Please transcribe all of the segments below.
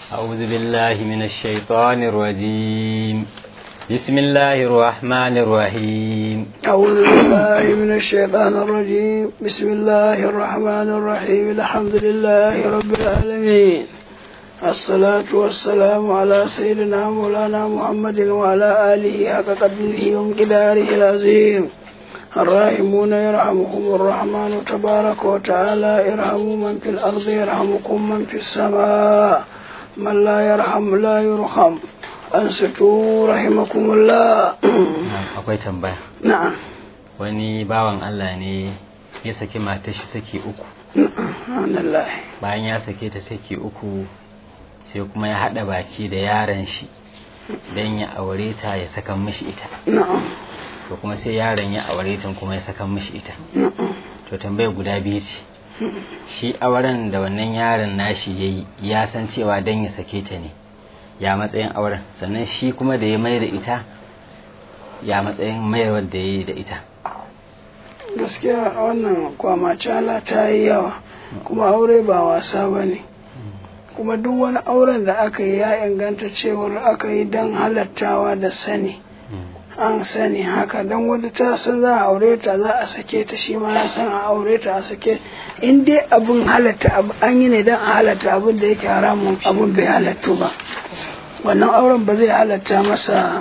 أعوذ بالله من الشيطان الرجيم بسم الله الرحمن الرحيم أعوذ بالله من الشيطان الرجيم بسم الله الرحمن الرحيم الحمد لله رب العالمين الصلاة والسلام على سيدنا مولانا محمد وعلى آله حق قدره ومقداره العظيم الراحمون يرحمكم الرحمن تبارك وتعالى ارحموا من في الأرض يرحمكم من في السماء من لا يرحم لا يرحم أنستوا رحمكم الله akwai tambaya نعم wani bawan Allah ne ya saki matar shi saki uku نعم الله bayan ya sake ta saki uku sai kuma ya haɗa baki da yaron shi don ya aure ta ya saka mishi ita نعم to kuma sai yaron ya aure ta kuma ya saka mishi ita نعم to tambaya guda biyu ce shi auren da wannan yaron nashi ya yi ya san cewa don ya sake ta ne ya matsayin auren sannan shi kuma da ya mai da ita ya matsayin mayarwar da ya yi da ita gaskiya wannan kwamacala ta yi yawa kuma aure ba wasa ba ne kuma duk wani auren da aka yi ya inganta cewar aka yi don halattawa da sani an sani haka don wani ta san za a aure ta za a sake ta shi ma ya san a aure ta a sake in dai abin halatta abu an yi ne don a halatta abin da yake haramun abin bai halattu ba wannan auren ba zai halatta masa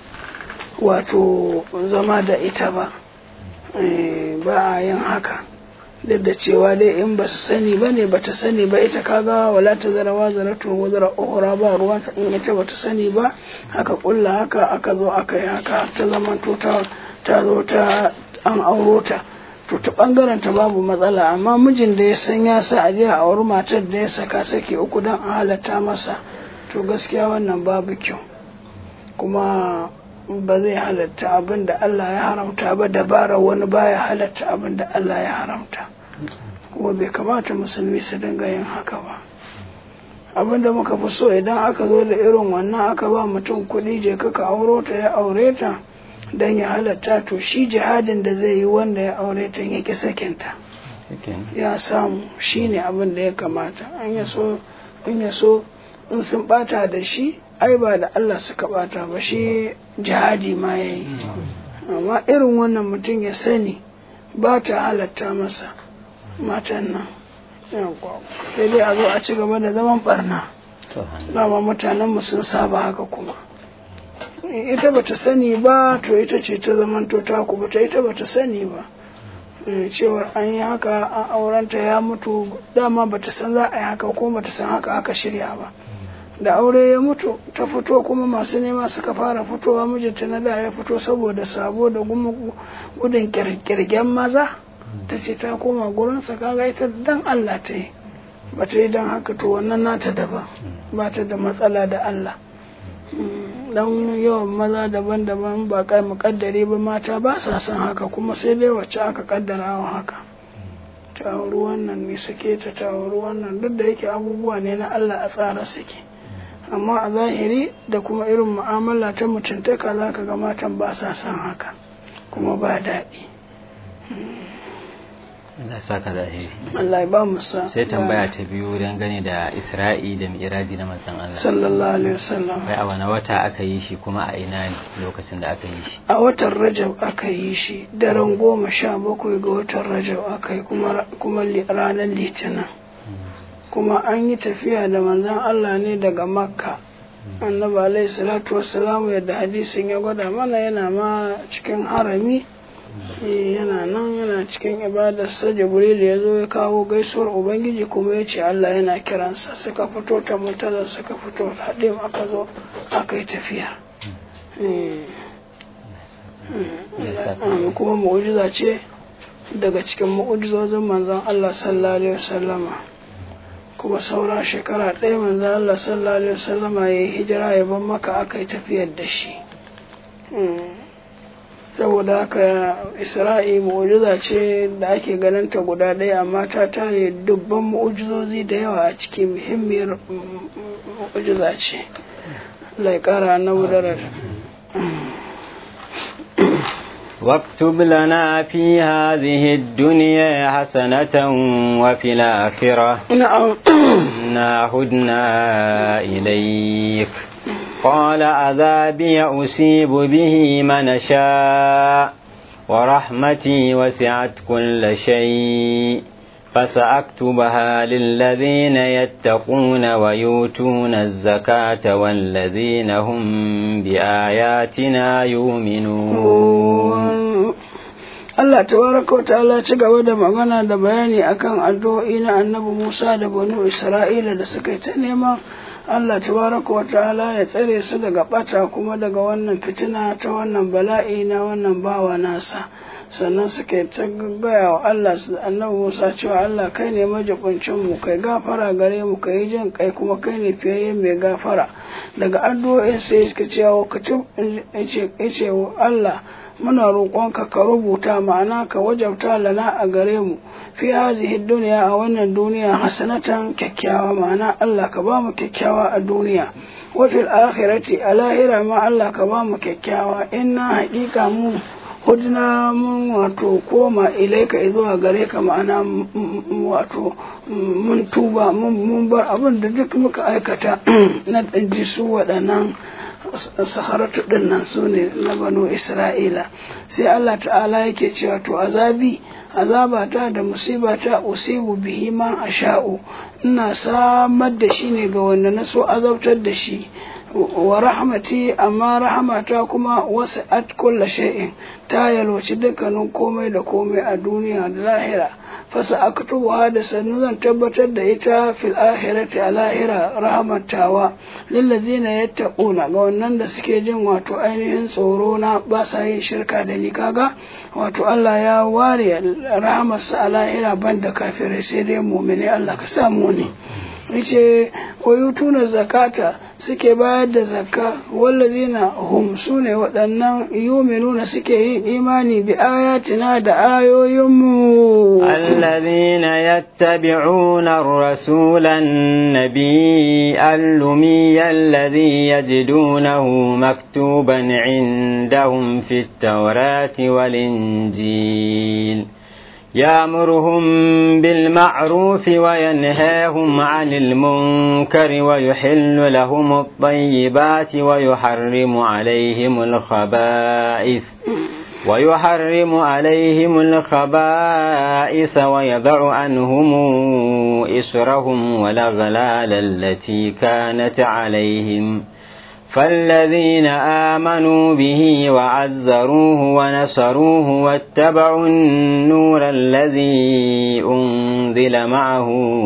wato zama da ita ba Eh, ba a yin haka duk da cewa dai in ba su sani ba ne ba ta sani ba ita kaga wala ta zara wa zara to wa zara uhura ba ruwan ta in ita ba ta sani ba haka kulla haka aka zo aka yi haka ta zama to ta ta zo ta an auro ta to ta bangaren ta babu matsala amma mijin da ya san ya sa a je a auri matar da ya saka sake uku don a halatta masa to gaskiya wannan babu kyau kuma ba zai halatta abin da Allah ya haramta ba dabara wani baya halatta abin da Allah ya haramta kuma bai kamata musulmi su dinga yin haka ba abin da muka fi so idan aka zo da irin wannan aka ba mutum kuɗi je ka auro ta ya aure ta don ya halatta to shi jihadin da zai yi wanda ya aure ta ya ki sakinta ya samu shi ne abin da ya kamata an ya so in ya so in sun bata da shi ai ba da Allah suka bata ba shi jihadi ma ya yi amma irin wannan mutum ya sani ba ta halatta masa matan nan Yawwa. sai dai a zo a ci gaba da zaman barna dama mutanenmu sun saba haka kuma ita ba ta sani ba to ita ce ta zamanto ta ku ta ita ba ta sani ba Eh, cewar an yi haka an aurenta ya mutu dama ba ta san za a yi haka ko ba ta san haka aka shirya ba da aure ya mutu ta fito kuma masu nema suka fara fitowa mijinta na da ya fito saboda sabo da gumu- gudun kirkirgen maza ta ce ta koma gurinsa kaga ita dan Allah ta yi ba ta yi don haka to wannan nata daban ba ta da matsala da Allah Mm, dan yawan maza daban-daban ba kai mukaddare ba mata ba sa son haka kuma sai dai wacce aka kaddara wa haka ta auri wannan ne sake ta ta auri wannan duk da yake abubuwa ne na Allah a tsara suke amma a zahiri da kuma irin mu'amala ta mutuntaka za ka ga matan ba sa son haka kuma ba daɗi Allah ya saka da alheri Allah ya ba mu sa sai tambaya ta biyu dangane da Isra'i da Mi'raji na manzon Allah sallallahu alaihi wasallam kai a wani wata aka yi shi kuma a ina ne lokacin da aka yi shi a watan rajab aka yi shi daren goma sha bakwai ga watan rajab aka yi kuma kuma li- ranar litinin kuma an yi tafiya da manzon Allah ne daga makka annabi alaihi salatu wassalamu yadda hadisin ya gwada mana yana ma cikin harami Eh, yana nan yana cikin ibadarsa jibril ya zo ya kawo gaisuwar ubangiji kuma ya ce Allah yana kiransa suka fito ta mutazar suka fito haɗin aka zo aka yi tafiya Eh. Mm, kuma mu'ujiza ce daga cikin mu'ujizozin manzon Allah sallallahu alaihi wasallama kuma saura shekara ɗaya manzon Allah sallallahu alaihi wasallama ya yi hijira ya ban maka aka yi tafiyar da shi Mm. saboda haka isra'i mu'ujiza ce da ake ganin ta guda ɗaya amma ta tare dubban mu'ujizozi da yawa a ciki muhimmiyar mm, mu'ujiza ce Allah ya ƙara na wudarar واكتب لنا في هذه الدنيا حسنة وفي الآخرة na'am إنا هدنا إليك قال عذابي أصيب به من شاء ورحمتي وسعت كل شيء فسأكتبها للذين يتقون ويؤتون الزكاة والذين هم بآياتنا يؤمنون Allah tabaraka wa ta'ala ci gaba da magana da bayani akan addu'o'i na annabi Musa da banu Isra'ila da suka yi ta neman Allah tabaraka wa ta'ala ya tsare su daga bata kuma daga wannan fitina ta wannan bala'i na wannan bawa nasa sannan suka yi ta gaggaya wa Allah su annabi Musa cewa Allah kai ne majibincin mu kai gafara gare mu kai jin kai kuma kai ne fiyayyen mai gafara daga addu'o'in sai suka ce wa kutub ce Allah muna roƙonka ka rubuta ma'ana ka wajabta lana a gare mu fi hazihi duniya a wannan duniya hasanatan kyakkyawa ma'ana Allah ka ba mu kyakkyawa a duniya wa fil akhirati a lahira ma Allah ka ba mu kyakkyawa inna haƙiƙa mu hudna mun wato koma ilaika zuwa gare ka ma'ana wato mun tuba mun bar abin da duk muka aikata na ɗanji su waɗannan saharatu ɗin nan su ne na banu isra'ila sai allah ta'ala yake cewa to azabi azabata da musibata usibu bihi ma asha'u ina samar da shi ne ga wanda na so azabtar da shi wa rahmati amma rahmata kuma wasu at kulla shay'in ta yalwaci dukkanin komai da komai a duniya da lahira fasa aktubuha da sannu zan tabbatar da ita fil akhirati a lahira rahmatawa lillazina yattaquna ga wannan da suke jin wato ainihin tsoro na ba sa yin shirka da ni kaga wato Allah ya ware rahmarsa a lahira banda kafirai sai dai mu'mini Allah ka samu ne yace wayutuna zakata suke bayar da zakka wallazina hum sune waɗannan yuminuna suke yin imani bi ayatina da ayoyinmu الذين يتبعون الرسول النبي الأمي الذي يجدونه مكتوبا عندهم في التوراة والإنجيل يامرهم بالمعروف وينهاهم عن المنكر ويحل لهم الطيبات ويحرم عليهم الخبائث ويحرم عليهم الخبائث ويضع عنهم إسرهم والأغلال التي كانت عليهم فالذين آمنوا به وعزروه ونصروه واتبعوا النور الذي أنزل معه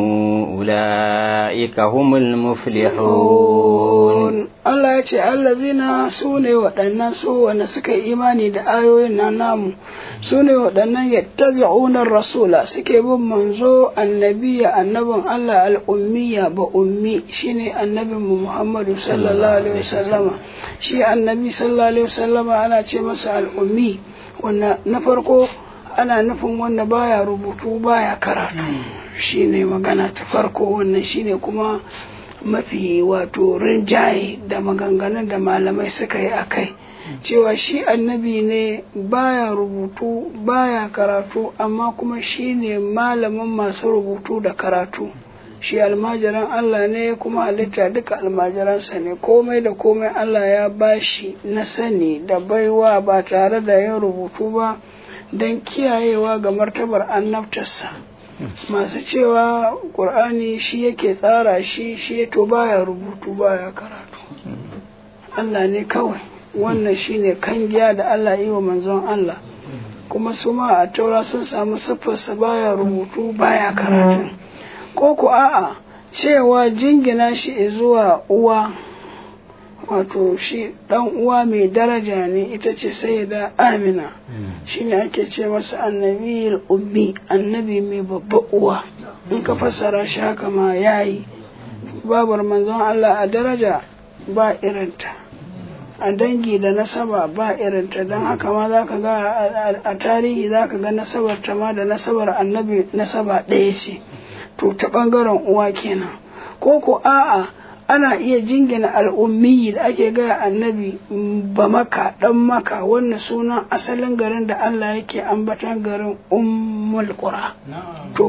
أولئك هم المفلحون Allah ya ce allazina su ne waɗannan su wanda suka yi imani da ayoyin nan namu su ne waɗannan yattabi'unar rasula suke bin manzo annabiya annabin Allah al'ummiya ba ummi shine annabin mu Muhammadu sallallahu alaihi wasallama shi annabi sallallahu alaihi wasallama ana ce masa al'ummi wanda na farko ana nufin wanda baya rubutu baya karatu shine magana ta farko wannan shine kuma mafi wato rinjaye da maganganun da malamai suka yi a kai cewa shi annabi ne baya rubutu baya karatu amma kuma shi ne malamin masu rubutu da karatu shi almajiran Allah ne kuma halitta duka almajiransa ne komai da komai Allah ya bashi na sani da baiwa ba tare da yin rubutu ba don kiyayewa ga martabar annabtarsa. masu cewa ƙur'ani shi yake tsara shi shi to baya rubutu baya karatu Allah ne kawai wannan shine kangiya da Allah yi wa manzon Allah kuma su ma a taura sun samu siffarsa baya rubutu baya karatu ko ku a'a cewa jingina shi zuwa uwa wato shi dan uwa mai daraja ne ita ce sayyida amina shine ake ce masa annabi ummi annabi mai babba uwa in ka fassara shi haka ma yayi babar manzon Allah a daraja ba irinta a dangi da nasaba ba irinta don haka ma za ka ga a tarihi za ka ga nasabar ta ma da nasabar annabi nasaba ɗaya ce to ta ɓangaren uwa kenan ko ko a'a ana iya jingina al'ummi da ake gaya annabi ba maka dan maka wannan sunan asalin garin da Allah yake ambatan garin ummul qura to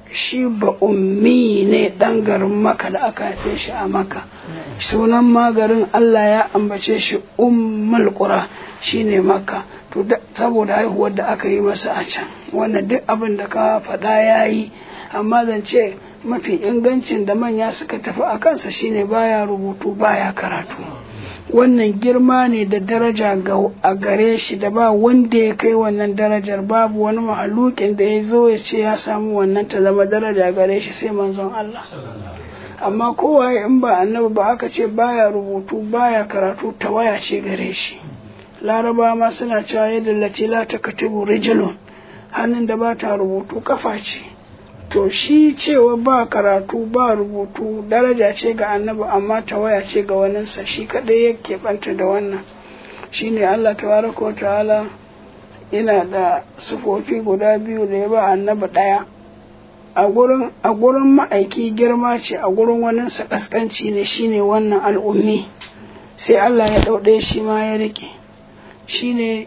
shi ba ummi ne ɗan garin maka da aka haife shi a maka sunan magarin Allah ya ambace shi ummul qura shine makka to saboda haihuwar da aka yi masa a can wannan duk abin da ka faɗa ya yi amma zan ce mafi ingancin da manya suka tafi a kansa shine baya rubutu baya karatu wannan girma ne da daraja a gare shi da ba wanda ya kai wannan darajar babu wani mahalukin da ya zo ya ce ya samu wannan ta zama daraja gare shi sai manzon Allah amma kowa in ba annabi ba aka ce baya rubutu baya karatu ta waya ce gare shi laraba ma suna cewa yadda lati la ta katibu rijilun hannun da ba ta rubutu kafa ce to shi cewa ba karatu ba rubutu daraja ce ga annabi amma tawaya ce ga waninsa shi kaɗai yake banta da wannan shine Allah tabaraka wa ta'ala ina da sufofi guda biyu da ya ba annabi ɗaya a gurin a gurin ma'aiki girma ce a gurin waninsa kaskanci ne shine wannan al'ummi sai Allah ya ɗauɗe shi ma ya rike shine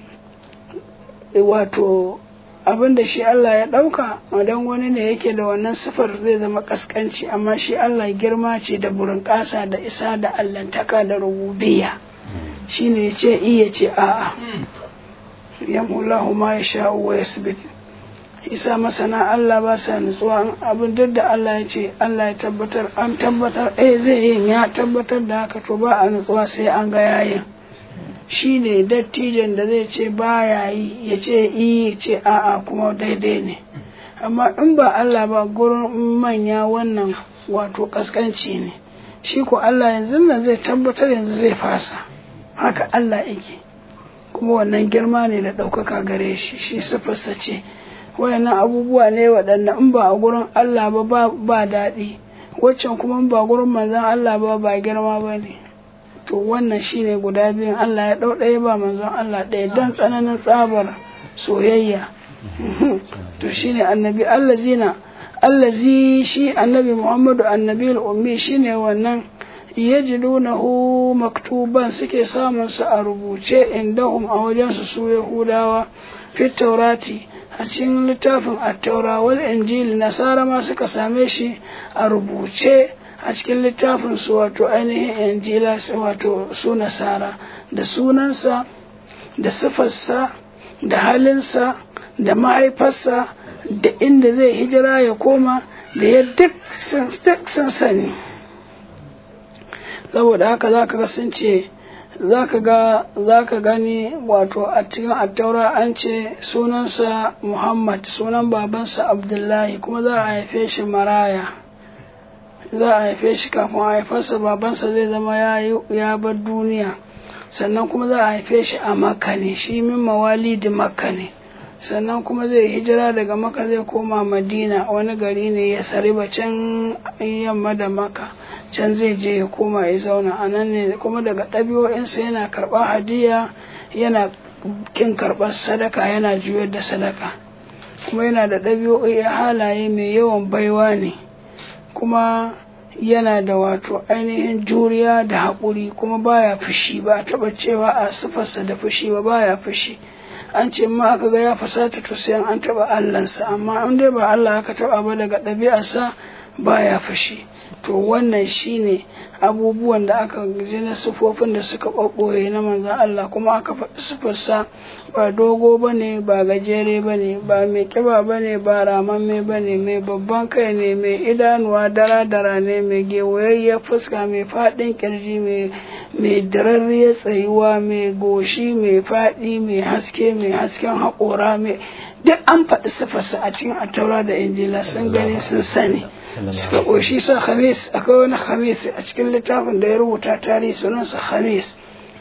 wato abin da shi Allah ya ɗauka don wani ne yake da wannan sifar zai zama ƙasƙanci amma shi Allah girma ce da burin ƙasa da isa da allantaka da rububiya shi ne ya ce iya ce a'a yamullahu ma ya sha'u wa yasbit isa masana Allah ba sa nutsuwa abin duk da Allah ya ce Allah ya tabbatar an tabbatar eh zai yin ya tabbatar da haka to ba a nutsuwa sai an ga yayin shi ne dattijan da zai ce baya yi ya ce yi ce a'a kuma daidai ne amma in ba Allah ba gurin manya wannan wato kaskanci ne shi ko Allah yanzu nan zai tabbatar yanzu zai fasa haka Allah yake kuma wannan girma ne da ɗaukaka gare shi shi sifarsa ce wayannan abubuwa ne waɗanda in ba a gurin Allah ba ba daɗi waccan kuma in ba gurin manzon Allah ba ba girma ba ne to wannan shine guda biyun Allah ya ɗau ɗaya ba manzon Allah ɗaya don tsananin tsabar soyayya to shine annabi allazina allazi shi annabi Muhammadu annabi ummi shine wannan yajidunahu maktuban suke samun su a rubuce indahum a wajen su su Yahudawa fit taurati a cikin littafin attaura wal injili nasara ma suka same shi a rubuce a cikin littafin su wato ainihin injila wato su nasara da sunansa da sifarsa da halinsa da mahaifarsa da inda zai hijira ya koma da ya duk sun sani saboda haka za ka ga sun ce za ka gani wato a cikin attaura an ce sunansa muhammad sunan babansa abdullahi kuma za a haife shi maraya za a haife shi kafin a haifarsa babansa zai zama ya bar duniya sannan kuma za a haife shi a makka ne shi min mawalidi makka ne sannan kuma zai hijira daga makka zai koma madina wani gari ne ya sariba can yamma da makka can zai je ya koma ya zauna a nan ne kuma daga ɗabi'o'insa yana karɓar hadiya yana kin karɓar sadaka yana juyar da sadaka kuma yana da ɗabi'o'i halaye mai yawan baiwa ne kuma yana da wato ainihin juriya da haƙuri kuma baya fushi ba a taɓa cewa a sifarsa da fushi ba baya fushi an ce ma aka ga ya fasata to sai an taɓa allansa amma in dai ba allah aka taɓa ba daga ɗabi'arsa baya fushi to wannan shine abubuwan da aka ji na sufofin da suka ɓaɓɓoye na manzan Allah kuma aka faɗi sufarsa ba dogo ba ne ba gajere ba ne ba mai ƙiba ba ne ba ramamme ba ne mai babban kai ne mai idanuwa dara-dara ne mai gewayayyar fuska mai faɗin ƙirji mai dararriyar tsayuwa mai goshi mai faɗi mai haske mai hasken haƙora mai duk an faɗi sifarsa a cikin attaura da injila sun gani sun sani suka ƙoshi sa khamis akwai wani khamis a cikin littafin da ya rubuta tarihi sunansa khamis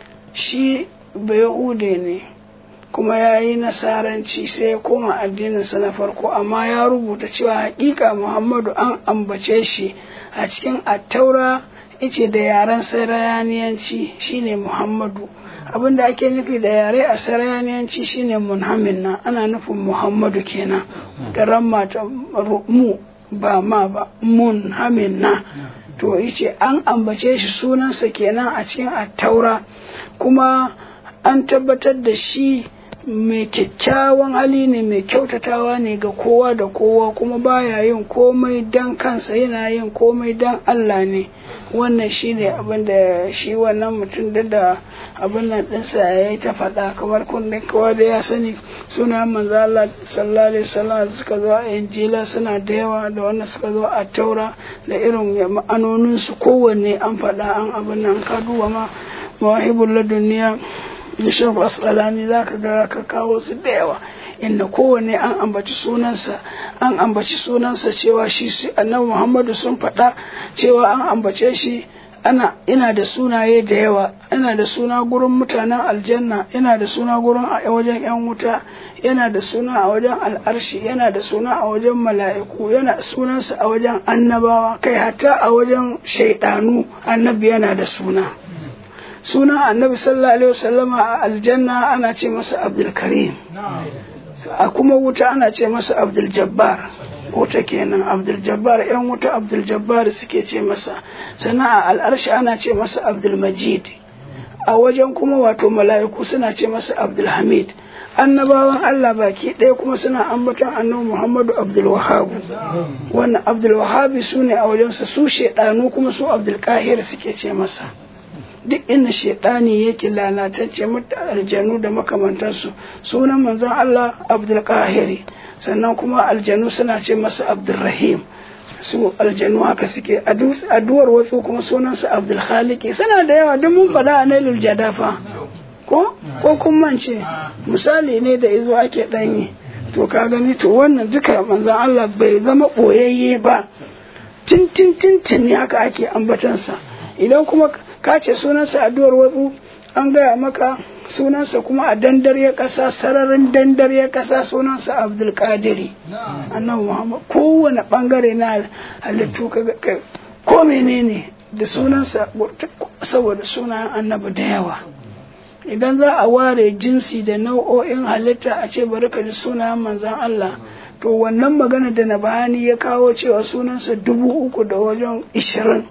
shi bayahude ne kuma ya yi nasaranci sai ya koma addininsa na farko amma ya rubuta cewa hakika muhammadu an ambace shi a cikin attaura ice da yaren sarayaniyanci shine muhammadu abin da ake nufi da yare a sarayaniyanci shine munhamin na ana nufin muhammadu kenan da ramma ta mu ba ma ba munhamin na to yace an ambace shi sunansa kenan a cikin attaura kuma an tabbatar da shi mai kyakkyawan hali ne mai kyautatawa ne ga kowa da kowa kuma baya yin komai dan kansa yana yin komai dan Allah ne wannan shi ne abin da shi wannan mutum da da abin nan ɗinsa ya yi ta faɗa kamar kunne kowa da ya sani suna manzo Allah sallallahu alaihi wasallam suka zo a injila suna da yawa da wannan suka zo a taura da irin ma'anonin su kowanne an faɗa an abin nan ka duba ma mawahibul laduniya da shafu asqalani zaka ga ka kawo su da yawa inda kowanne an ambaci sunansa an ambaci sunansa cewa shi annabi Muhammadu sun faɗa cewa an ambace shi ana ina da sunaye da yawa ina da suna gurin mutanen aljanna ina da suna gurin a wajen yan wuta yana da suna a wajen al'arshi yana da suna a wajen mala'iku yana sunansa a wajen annabawa kai hatta a wajen shaidanu annabi yana da suna suna annabi sallallahu alaihi wasallama a aljanna ana ce masa abdul karim a kuma wuta ana ce masa abdul jabbar wuta kenan abdul jabbar yan wuta abdul jabbar suke ce masa sannan a al'arshi ana ce masa abdul majid a wajen kuma wato mala'iku suna ce masa abdul hamid annabawan Allah baki ɗaya kuma suna ambaton annabi Muhammadu Abdul Wahhab wannan Abdul Wahhab su ne a wajensa su shedanu kuma su Abdul Qahir suke ce masa duk inda shaidani yake lalatacce aljanu da makamantansu sunan manzon Allah Abdul Qahiri sannan kuma aljanu suna ce masa Abdul Rahim su aljanu haka suke addu'ar wasu kuma sunansa Abdul Khaliqi suna da yawa duk mun faɗa a Nailul Jadafa ko ko kun mance misali ne da izo ake ɗanyi to ka gani to wannan duka manzon Allah bai zama ɓoyayye ba tintin tintin ne haka ake ambatansa idan kuma ka ce sunansa addu'ar watsu an gaya maka sunansa kuma a dandar ya ƙasa sararin dandar ya ƙasa sunansa abdul qadiri annabi muhammad kowane ɓangare na halittu ko menene da sunansa saboda sunan annabi da yawa idan za a ware jinsi da nau'o'in halitta a ce bari ka ji sunayen manzon Allah to wannan magana da na bayani ya kawo cewa sunansa dubu uku da wajen ishirin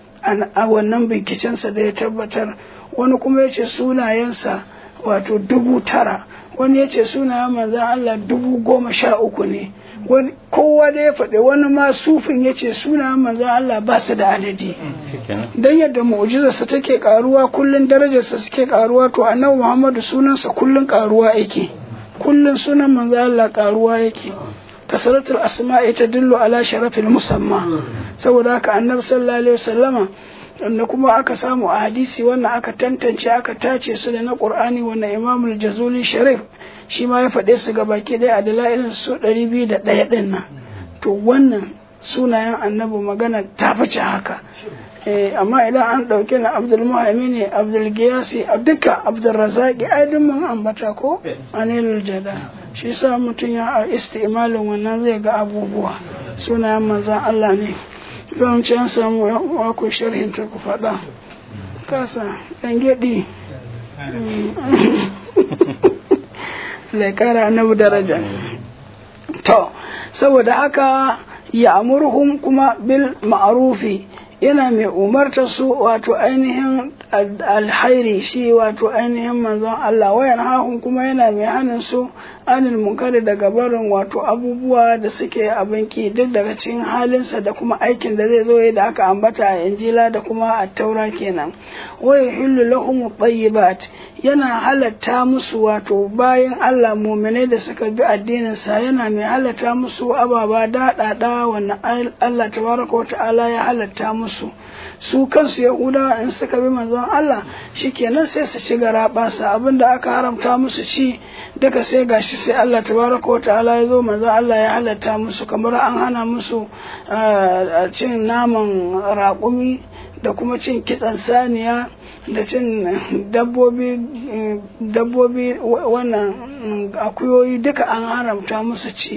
a wannan bincikensa da ya tabbatar wani kuma ya ce sunayensa wato dubu tara wani ya ce sunayen manzan Allah dubu goma sha uku ne kowa da ya faɗi wani ma sufin ya ce sunayen manzan Allah ba su da adadi don yadda mu'jizarsa take karuwa kullum darajarsa suke karuwa to annabi Muhammadu sunansa kullum karuwa yake kullum sunan manzan Allah karuwa yake kasaratul asma'i tadullu ala sharafil musamma saboda haka annabi sallallahu alaihi wasallama wanda kuma aka samu a hadisi wannan aka tantance aka tace su da na qur'ani wannan imamul jazuli sharif shi ma ya faɗe su baki ɗaya a dalailin su ɗari biyu da ɗaya ɗin nan to wannan sunayen annabi magana ta fice haka amma idan an ɗauki na abdul muhammad ne abdul giyasi duka abdul razaki ai duk mun ambata ko anilul jada shi sa mutum ya a istimalin wannan zai ga abubuwa sunayen manzan Allah ne zan ci an samu wako sharhin ta ku faɗa kasa yan gyaɗi laikara na daraja to saboda haka ya amurhum kuma bil ma'arufi yana mai umarta su wato ainihin alhairi shi wato ainihin manzon Allah wayan hahun kuma yana mai hannun su anil munkari daga barin wato abubuwa da suke abinki duk daga cikin halinsa da kuma aikin da zai zo da aka ambata a injila da kuma a taura kenan waya hillu lahum tayyibat yana halatta musu wato bayan Allah muminai da suka bi addininsa yana mai halatta musu ababa daɗaɗa wannan Allah tabaraka wa ta'ala ya halatta musu su kansu yahudawa in suka bi manzon Allah shikenan sai su ci garaɓasa abinda aka haramta musu ci daga sai gashi sai Allah tabaraka wa ta'ala ya zo manzon Allah ya halatta musu kamar an hana musu cin naman raƙumi da kuma cin kitsan saniya da cin dabbobi dabbobi wannan akuyoyi duka an haramta musu ci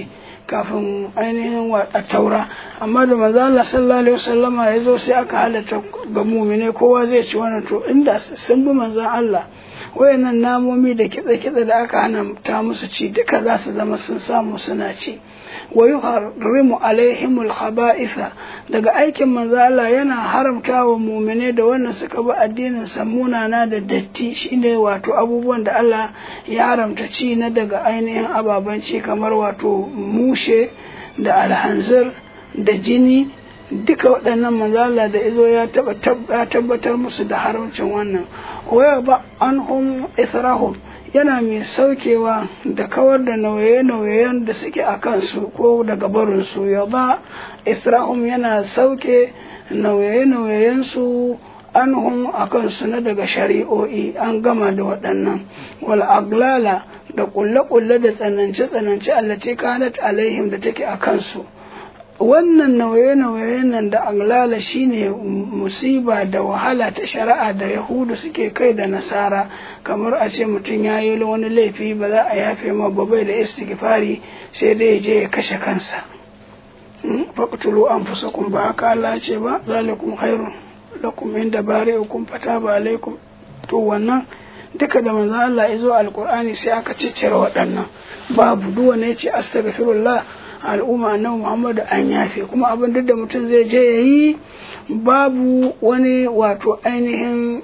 kafin ainihin a taura amma da manzo Allah sallallahu alaihi wasallama ya zo sai aka halatta ga mumine kowa zai ci wannan to inda sun bi manzon Allah wayannan namomi da kitse-kitse da aka hana ta musu ci duka za su zama sun samu suna ci wa yuharrimu alaihimul khaba'itha daga aikin manzo Allah yana haramta wa mu'mine da wannan suka bi addinin sa munana da datti shine wato abubuwan da Allah ya haramta ci na daga ainihin ababen ci kamar wato mushe da alhanzir da jini duka waɗannan manzala da izo ya tabbatar musu da haramcin wannan waya ba anhum israhum yana mai saukewa da kawar da nauye-nauyen da suke a kansu ko daga barinsu ya ba israhum yana sauke nauye-nauyensu anhum a kansu na daga shari'o'i an gama da waɗannan wal aglala da kulle-kulle da tsanance-tsanance allace kanat alaihim da take a kansu wannan nauye-nauye nan da aglala shine musiba da wahala ta shari'a da yahudu suke kai da nasara kamar a ce mutum ya yi wani laifi ba za a yafe ma ba bai da istighfari sai dai je ya kashe kansa faqtulu anfusakum ba haka Allah ce ba zalikum khairun lakum inda bari'ukum fataba alaikum to wannan duka da manzo Allah ya zo alqur'ani sai aka ciccire waɗannan babu duk wanda ya ce astaghfirullah al'umma na Muhammadu an yafe kuma abin duk da mutum zai je ya yi babu wani wato ainihin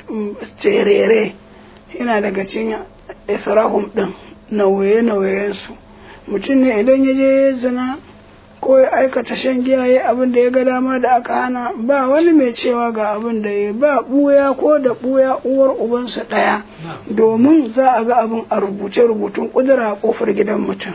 terere yana daga cikin ifrahum din nauye-nauyensu mutum ne idan ya je zina ko ya aikata shan giya ya abin da ya ga dama da aka hana ba wani mai cewa ga abin da ya ba buya ko da buya uwar ubansa ɗaya domin za a ga abin a rubuce rubutun kudura a kofar gidan mutum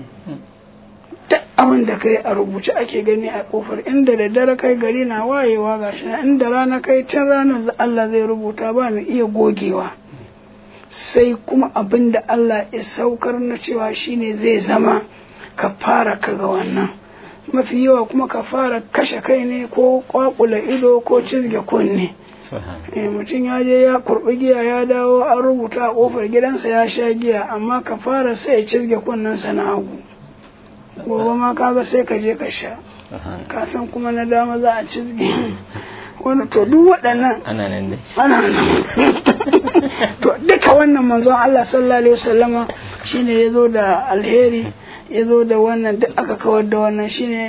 duk abin da kai a rubuce ake gani a kofar inda da dare kai gari na wayewa gashi na inda rana kai tun ranar Allah zai rubuta ba mai iya gogewa sai kuma abin da Allah ya saukar na cewa shine zai zama ka fara kaga wannan mafi yawa kuma ka fara kashe kai ne ko kwakula ido ko cizge kunne mutum ya je ya kurbi giya ya dawo an rubuta a kofar gidansa ya sha giya amma ka fara sai ya cizge kunnensa na hagu gobe ma kaga sai ka je ka sha kafin kuma na dama za a cizge wani to duk waɗannan ana nan dai ana nan to duka wannan manzon Allah sallallahu alaihi wasallama shine ya zo da alheri ya zo da wannan duk aka kawar da wannan shine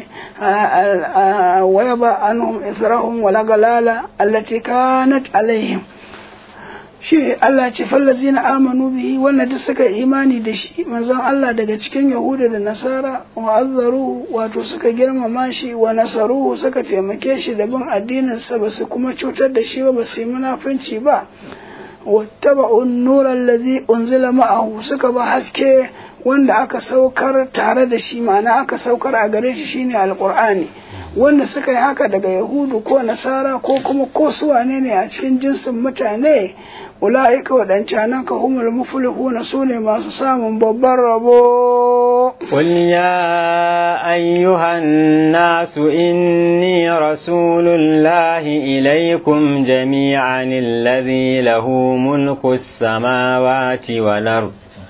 waya ba anhum israhum wala galala allati kanat alaihim shi Allah ce fallazina amanu bihi wannan duk suka imani da shi manzon Allah daga cikin Yahuda da Nasara wa azzaru wato suka girmama shi wa nasaruhu suka taimake shi da bin addinin sa basu kuma cutar da shi ba basu yi munafunci ba wattaba'u an-nura allazi unzila ma'ahu suka ba haske wanda aka saukar tare da shi ma'ana aka saukar a gare shi shine alqur'ani wanda suka yi haka daga yahudu ko nasara ko kuma ko su wane ne a cikin jinsin mutane ula'ika waɗancanan ka humul muflihuna su ne masu samun babban rabo قل يا أيها الناس إني رسول الله إليكم جميعا الذي له ملك السماوات والأرض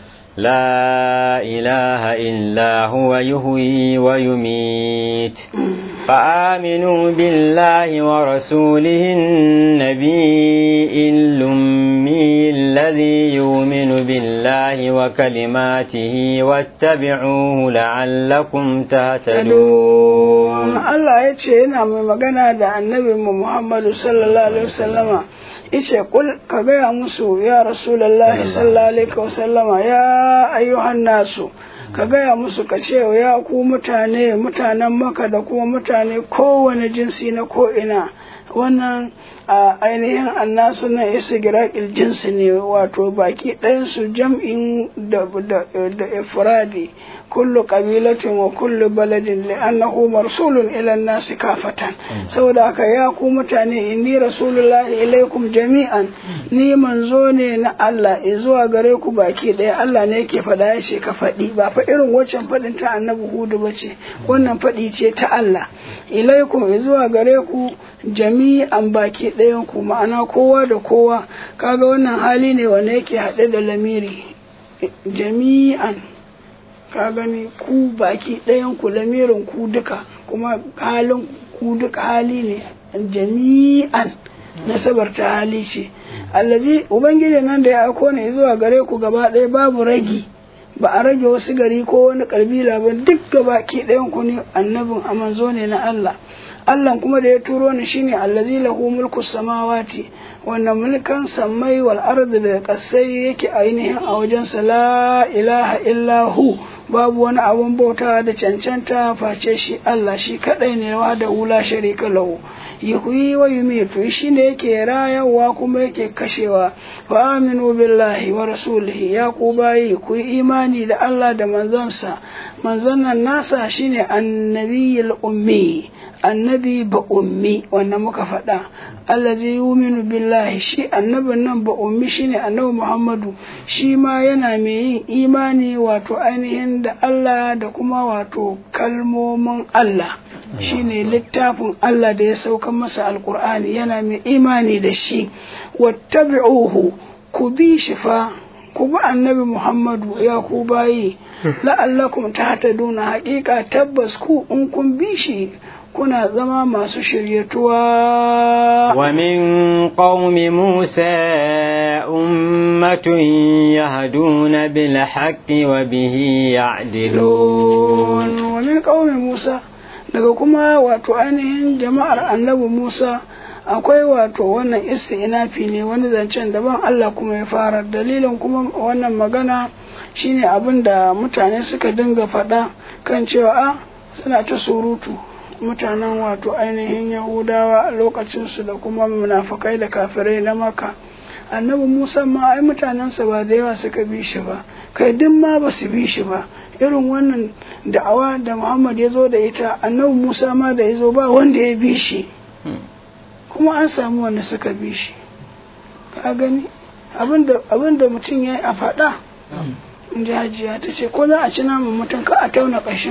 لا إله إلا هو يهوي ويميت فآمنوا بالله ورسوله النبي الأمي الذي يؤمن بالله وكلماته واتبعوه لعلكم تهتدون Allah ya ce yana mai magana da annabi Muhammadu sallallahu alaihi wasallama yace kul ka gaya musu ya rasulullahi sallallahu alaihi wasallama ya ayyuhan nasu ka gaya musu ka ce ya ku mutane mutanen maka da kuma mutane kowane jinsi na ko'ina wannan a ainihin annasu na isigiraƙil jinsi ne wato baki ɗayansu jam'in da ifradi kullu qabilatin wa kullu baladin li'annahu marsulun ila nasi kafatan saboda haka ya ku mutane inni rasulullahi ilaikum jami'an ni manzo ne na Allah zuwa gare ku baki ɗaya Allah ne yake faɗa ya ce ka faɗi ba fa irin waccan faɗin ta annabi hudu ba ce wannan faɗi ce ta Allah ilaikum zuwa gare ku jami'an baki ɗayan ku ma'ana kowa da kowa kaga wannan hali ne wanda yake haɗe da lamiri jami'an ka gani ku baki ɗayan ku lamirin ku duka kuma halin ku duka hali ne jami'an nasabar ta hali ce allazi ubangiji nan da ya aiko ne zuwa gare ku gaba ɗaya babu ragi ba a rage wasu gari ko wani kabila ba duk gaba ki ɗayan ku ne annabin a manzo ne na Allah Allah kuma da ya turo ni shine allazi lahu mulku samawati wanda mulkan sammai wal ardi da kasai yake ainihin a wajensa la ilaha illa hu babu wani abun bauta da cancanta face shi Allah shi kadai ne wa da hula sharika lahu yuhyi wa yumitu shi ne yake rayarwa kuma yake kashewa fa aminu billahi wa rasulihi ya ku bayi ku yi imani da Allah da manzansa manzon nan nasa shine annabiyul ummi annabi ba ummi wannan muka faɗa allazi yuminu billahi shi annabin nan ba ummi shine annabi Muhammadu shi ma yana mai yin imani wato ainihin da Allah da kuma wato kalmomin Allah shine littafin Allah da ya sauka masa alkur'ani yana mai imani da shi wattabi'uhu ku bi shi fa ku bi annabi Muhammadu ya ku bayi la'allakum tahtaduna haƙiƙa tabbas ku in kun bi shi kuna zama masu shiryatuwa wa min qaumi musa ummatun yahduna bil haqqi wa bihi ya'dilun wa min qaumi musa daga kuma wato ainihin jama'ar annabi musa akwai wato wannan isti'nafi ne wani zancen daban Allah kuma ya fara dalilin kuma wannan magana shine abin da mutane suka dinga faɗa kan cewa a suna ta surutu mutanen wato ainihin yahudawa a lokacinsu da kuma munafukai da kafirai na maka annabi musa ma ai mutanensa ba da yawa suka bi shi ba kai duk ma ba su bi shi ba irin wannan da'awa da muhammad ya zo da ita annabi musa ma da ya zo ba wanda ya bi shi kuma an samu wanda suka bi shi ka gani abinda mutum ya yi a faɗa in ji hajiya ta ce ko za a ci naman mutum ka a tauna ƙashin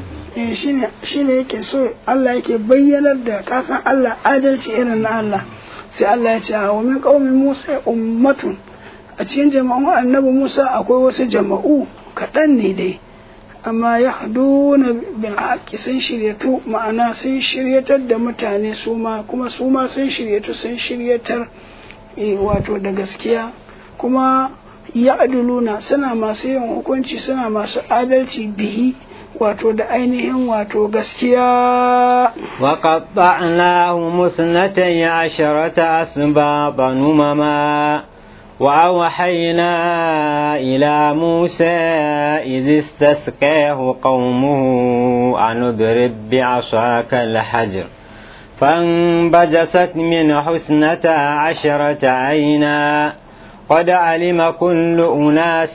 shi ne yake so Allah yake bayyanar da kasan Allah adalci irin na Allah sai Allah ya ce a min qaumin Musa ummatun a cikin jama'un annabi Musa akwai wasu jama'u kaɗan ne dai amma ya haduna bil haqqi sun shiryatu ma'ana sun shiryatar da mutane su ma kuma su ma sun shiryatu sun shiryatar wato da gaskiya kuma ya aduluna suna masu yin hukunci suna masu adalci bihi wato da ainihin wato gaskiya وقطعناه اثنتي عشرة أسباط نمما وأوحينا إلى موسى إذ استسقاه قومه أن اضرب بعصاك الحجر فانبجست من حسنتا عشرة عينا قد علم كل أناس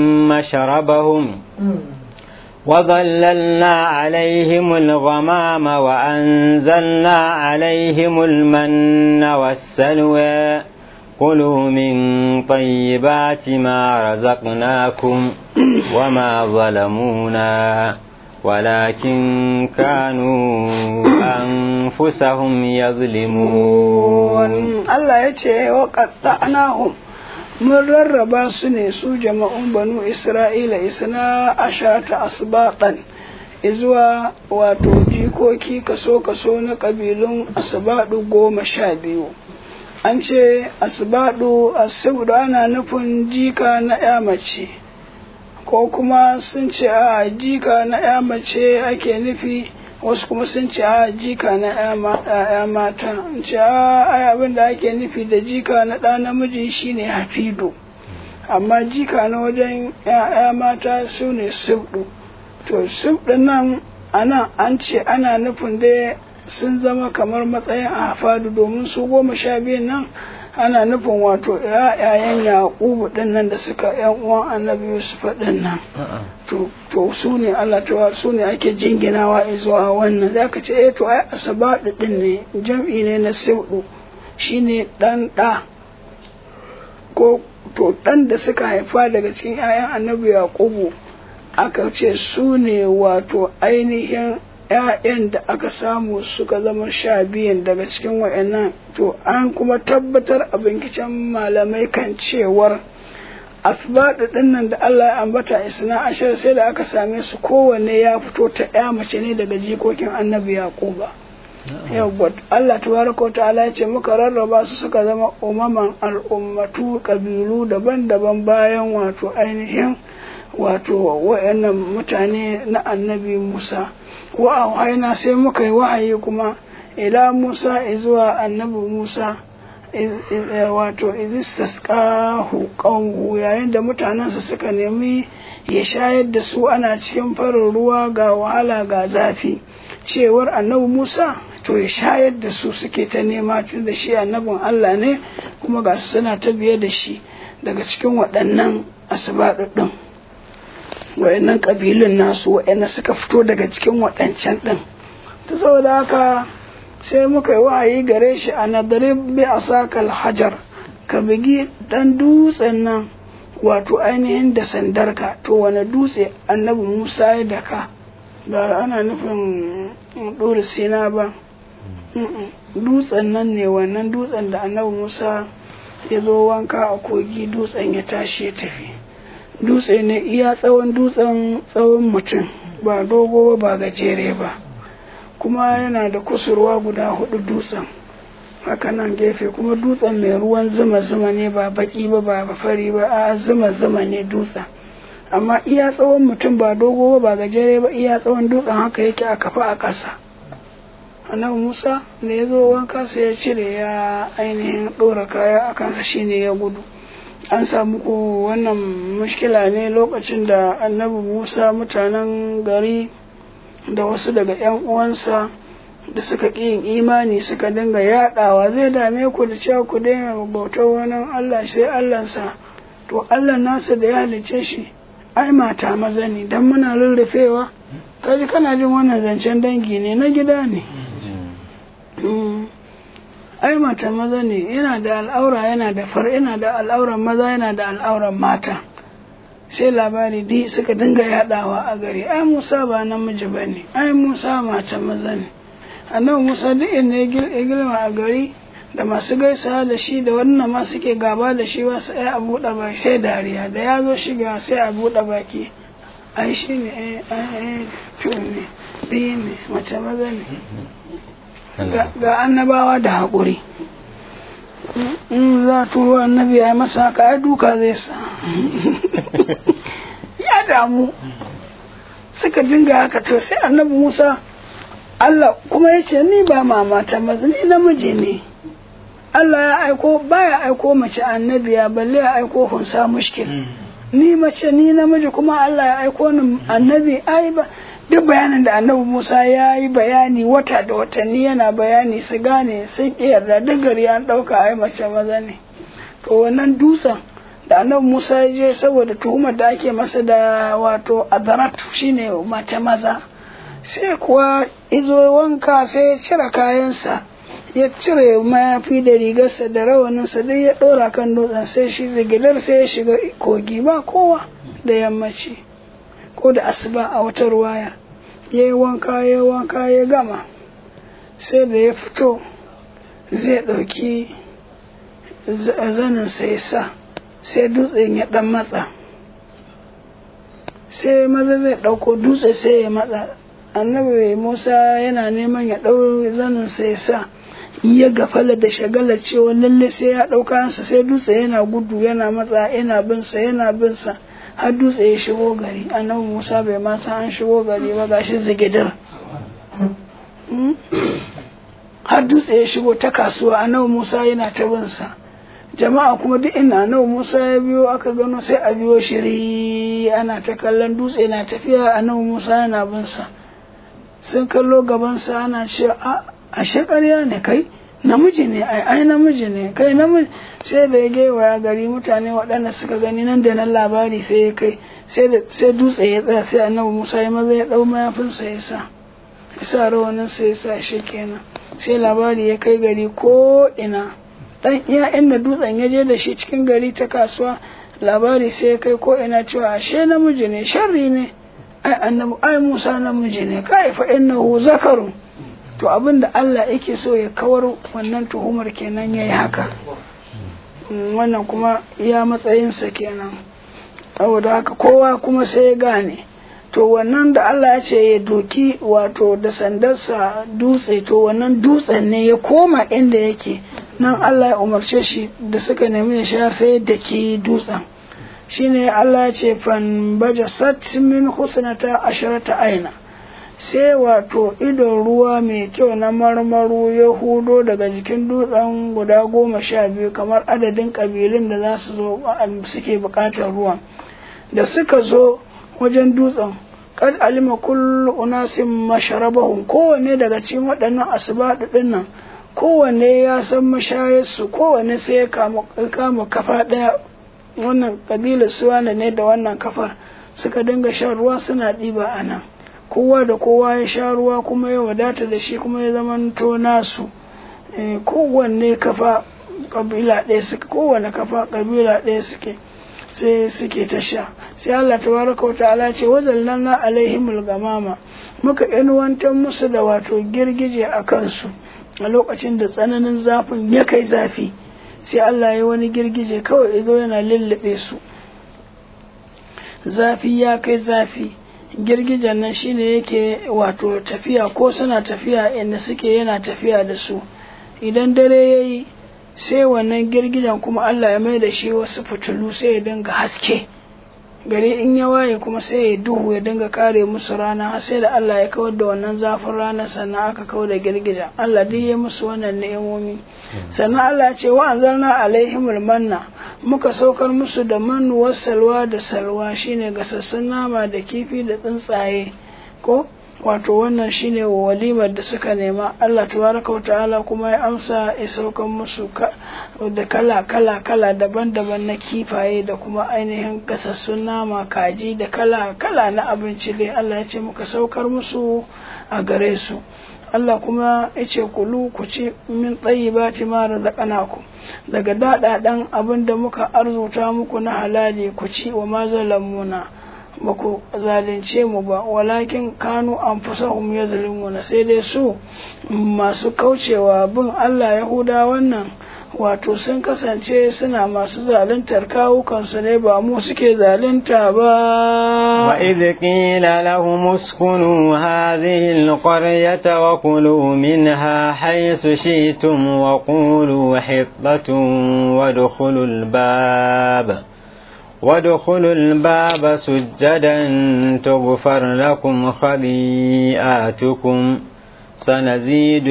مشربهم وظللنا عليهم الغمام وأنزلنا عليهم المن والسلوى كلوا من طيبات ما رزقناكم وما ظلمونا ولكن كانوا أنفسهم يظلمون الله يتشي وقطعناهم mun rarraba su ne su jama'un banu isra'ila isna ashata asbaqan izuwa wato jikoki kaso-kaso na ƙabilun asbadu goma sha biyu an ce asbadu asibdu ana nufin jika na ya mace ko kuma sun ce a jika na ya mace ake nufi wasu kuma sun ce a jika na ya mata ce a abin da ake nufi da jika na ɗa namiji shine hafidu amma jika na wajen ya mata su ne sibdu to sibdu nan ana an ce ana nufin da sun zama kamar matsayin hafadu domin su goma sha biyun nan ana nufin wato ‘ya'yayen yaƙubu ɗin nan da suka ‘yan uwan annabi yusuf ɗin nan to su ne Allah ta su ne ake jinginawa zuwa wannan za ka ce eh to ai asabaɗu ɗin ne jam'i ne na sauɗu shine ɗan ɗa ko to ɗan da suka haifa daga cikin ‘ya'yan annabi yaƙubu aka ce su ne wato ainihin ‘ya'yan da aka samu suka zama sha biyan daga cikin wa'annan to an kuma tabbatar a binciken malamai kan cewar asbaɗu ɗin nan da Allah ya ambata isna ashir sai da aka same su kowanne ya fito ta ya mace ne daga jikokin annabi yaquba yawwa Allah tabaraka ta'ala ya ce muka rarraba su suka zama umaman al'ummatu kabilu daban-daban bayan wato ainihin wato wa'annan mutane na annabi Musa wa haina sai muka yi wahayi kuma ila Musa zuwa annabi Musa wato izistasqahu qawmuhu yayin da mutanensa suka nemi ya shayar da su ana cikin farin ruwa ga wahala ga zafi cewar annabi Musa to ya shayar da su suke ta nema tun da shi annabin Allah ne kuma ga su suna ta biye da shi daga cikin waɗannan asibaɗuɗɗun waɗannan ƙabilun nasu waɗanda suka fito daga cikin waɗancan ɗin ta saboda haka sai muka yi wahayi gare shi a nadarib bi asakal hajar ka bugi ɗan dutsen nan wato ainihin da sandarka to wani dutse annabi musa ya daka ba ana nufin ɗori sina ba dutsen nan ne wannan dutsen da annabi musa ya zo wanka a kogi dutsen ya tashi ya tafi dutse ne iya tsawon dutsen tsawon mutum ba dogo ba ba gajere ba kuma yana da kusurwa guda hudu dutsen haka nan gefe kuma dutsen mai ruwan zuma zuma ne ba baki ba ba fari ba a zuma zuma ne dutsen amma iya tsawon mutum ba dogo ba ba gajere ba iya tsawon dutsen haka yake a kafa a ƙasa annabi musa da ya zo wanka sai ya cire ya ainihin ɗora kaya a kansa shine ya gudu an samu ko wannan mushkila ne lokacin da annabi musa mutanen gari da wasu daga 'yan uwansa da suka ƙi yin imani suka dinga yaɗawa zai dame ku da cewa ku daina bautar wani allah sai allansa to allah nasa da ya halicce shi ai mata maza ne don muna rurrufewa kaji kana jin wannan zancen dangi ne na gida ne ai mata maza ne yana da al'aura yana da far yana da al'auran maza yana da al'auran mata sai labari di suka dinga yadawa a gari ai musa ba namiji ba ne ai musa mata maza ne annabi musa duk inda ya girma a gari da masu gaisa da shi da wannan ma suke gaba da shi ba sai a buɗe baki sai dariya da ya zo shiga sai a buɗe baki ai shi ne eh eh to ne biyu ne mace maza ne ga annabawa da haƙuri in za turo annabi ya masa haka ai duka zai sa ya damu suka dinga haka to sai annabi musa Allah kuma ya ce ni ba mamata maza ni namiji ne Allah ya aiko baya aiko mace annabiya balle ya aiko hunsa mushkil ni mace ni namiji kuma Allah ya aiko ni annabi ai ba duk bayanin da annabi Musa ya yi bayani wata da watanni yana bayani su gane sun yarda duk gari an ɗauka ai mace maza ne to wannan dutsen da annabi Musa ya je saboda tuhumar da ake masa da wato adaratu shine mace maza sai kuwa izo wanka sai ya cire kayansa ya cire mayafi da rigarsa da rawaninsa dai ya ɗora kan dutsen sai shi zigilar sai ya shiga kogi ba kowa da yammaci ko da asuba a wata ruwaya ya yi wanka ya wanka ya gama sai da ya fito zai ɗauki zaninsa ya sa sai dutsen ya ɗan matsa sai maza zai ɗauko dutse sai ya matsa annabi musa yana neman ya ɗau zaninsa ya sa ya gafala da shagala cewa lalle sai ya ɗauka hansa sai dutse yana gudu yana matsa yana binsa yana binsa har dutse ya shigo gari annabi musa bai ma san an shigo gari ba gashi zigidar har dutse ya shigo ta kasuwa annabi musa yana ta binsa jama'a kuma duk ina annabi musa ya biyo aka gano sai a biyo shiri ana ta kallon dutse na tafiya annabi musa yana binsa sun kallo gabansa ana cewa a ashe ƙarya ne kai namiji ne ai ai namiji ne kai namiji sai da ya gewaya gari mutane waɗanda suka gani nan da nan labari sai ya kai sai dutse ya tsaya sai annabi musa ya maza ya ɗau mayafinsa ya sa ya sa rawanin sa ya sa shi kenan sai labari ya kai gari ko ina dan iya inda dutsen ya je da shi cikin gari ta kasuwa labari sai ya kai ko ina cewa ashe namiji ne sharri ne ai annabi ai musa namiji ne kai fa innahu zakarun to abin da Allah yake so ya kawar wannan tuhumar kenan ya yi haka wannan kuma ya matsayinsa kenan saboda haka kowa kuma sai ya gane to wannan da Allah ya ce ya doki wato da sandarsa dutse to wannan dutsen ne ya koma inda yake nan Allah ya umarce shi da suka nemi ya sha sai da ke dutsen shine Allah ya ce fan baja sat min husnata asharata aina sai wato idon ruwa mai kyau na marmaru ya hudo daga jikin dutsen guda goma sha biyu kamar adadin kabilun da za su zo suke bukatar ruwan da suka zo wajen dutsen kad alima kullu unasin masharabahum kowanne daga cikin waɗannan asibadu ɗin nan kowanne ya san mashayarsu kowanne sai ya kama kafa ɗaya wannan kabilar suwana ne da wannan kafar suka dinga shan ruwa suna ɗiba a nan kowa da kowa ya sha ruwa kuma ya wadata da shi kuma ya zamanto nasu kowanne kafa kabila ɗaya suke kowanne kafa kabila ɗaya suke sai suke ta sha sai Allah tabaraka wa ta'ala ce wazallanna alaihimul gamama muka inuwantar musu da wato girgije a kansu a lokacin da tsananin zafin ya kai zafi sai Allah ya wani girgije kawai ya zo yana lullube su zafi ya kai zafi girgijen nan shine yake wato tafiya ko suna tafiya inda suke yana tafiya da su idan dare ya yi sai wannan girgijen kuma Allah ya mai da shi wasu fitilu sai ya dinga haske gari in ya waye kuma sai ya duhu ya dinga kare musu rana har sai da Allah ya kawar da wannan zafin rana sannan aka kawar da girgijen Allah duk ya musu wannan ni'imomi sannan Allah ya ce wa anzalna alaihimul manna muka saukar musu da mannu wasalwa da salwa shine gasassun nama da kifi da tsuntsaye ko wato wannan shine walimar da suka nema Allah tabaraka wa ta'ala kuma ya amsa ya saukan musu da kala kala kala daban-daban na kifaye da kuma ainihin gasassun nama kaji da kala kala na abinci dai Allah ya ce muka saukar musu a gare su Allah kuma ya ce kulu ku ci min tsayibati ma razaqnakum daga daɗaɗan abin da muka arzuta muku na halali ku ci wa ma zalamuna ba ku zalunce mu ba walakin kanu an fasahum ya na sai dai su masu kaucewa bin Allah Yahuda wannan wato sun kasance suna masu zaluntar kawukansu ne ba mu suke zalunta ba wa idh qila lahum uskunu hadhihi alqaryata wa kulu minha haythu shi'tum wa qulu hittatun wadkhulul bab وادخلوا الباب سجدا تغفر لكم خطيئاتكم سنزيد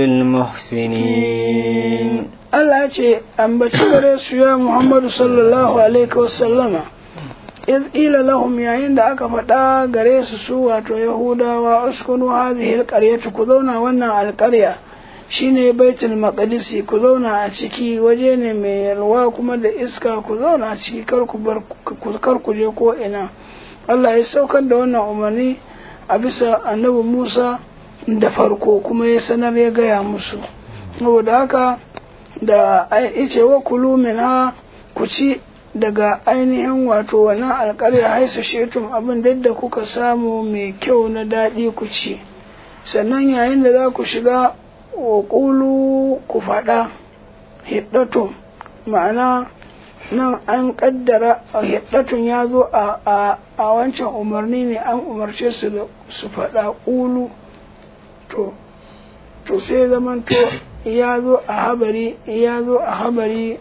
المحسنين Allah ce ambaci gare su ya Muhammadu sallallahu alaihi wasallama iz ila lahum yayin da aka faɗa gare su su wato Yahudawa uskunu hadhihi alqaryatu ku zauna wannan alƙarya shine baitul maqdisi ku zauna a ciki waje ne mai yalwa kuma da iska ku zauna a ciki kar ku bar kar ku je ko ina Allah ya saukar da wannan umarni a bisa annabi Musa da farko kuma ya sanar ya gaya musu saboda haka da ice wa kulu minha ku ci daga ainihin wato wannan alƙarya haisu shetum abin da kuka samu mai kyau na daɗi ku ci sannan yayin da za ku shiga wa ƙulu ku faɗa hiddatun ma'ana nan an ƙaddara hiddatun ya zo a wancan umarni ne an umarce su da su faɗa ƙulu to to sai zaman to ya zo a habari ya zo a habari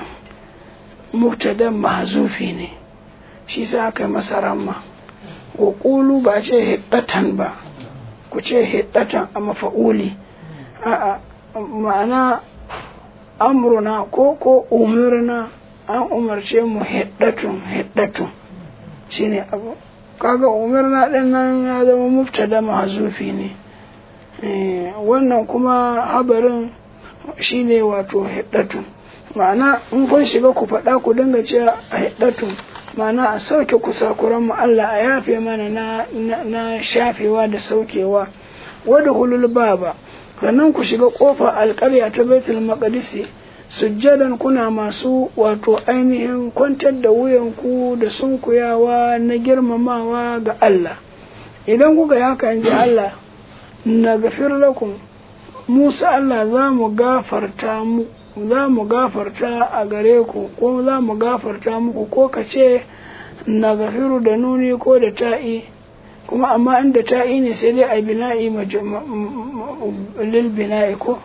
muktadan mahazufi ne shi sa aka masa ramma wa ƙulu ba ce hiddatan ba ku ce hiddatan a mafa'uli a'a ma'ana amruna ko ko umarna an umarce mu hiddatun hiddatun shine abu kaga umarna din nan ya zama mubtada mahzufi ne wannan kuma habarin shine wato hiddatun ma'ana in kun shiga ku faɗa ku dinga cewa a hiddatun ma'ana a sauke kusakuran mu Allah a yafe mana na, na shafewa da saukewa wadda hulul baba sannan ku shiga ƙofar alƙarya ta baitul maqdisi sujjadan kuna masu wato ainihin kwantar da wuyanku da sunkuyawa na girmamawa ga Allah idan kuka yi haka in ji Allah na gafir lakum Musa Allah za mu gafarta mu za mu gafarta a gare ku ko za mu gafarta muku ko ka ce na gafiru da nuni ko da ta'i kuma amma inda ta'i ne sai dai a bina'i lil bina'i ko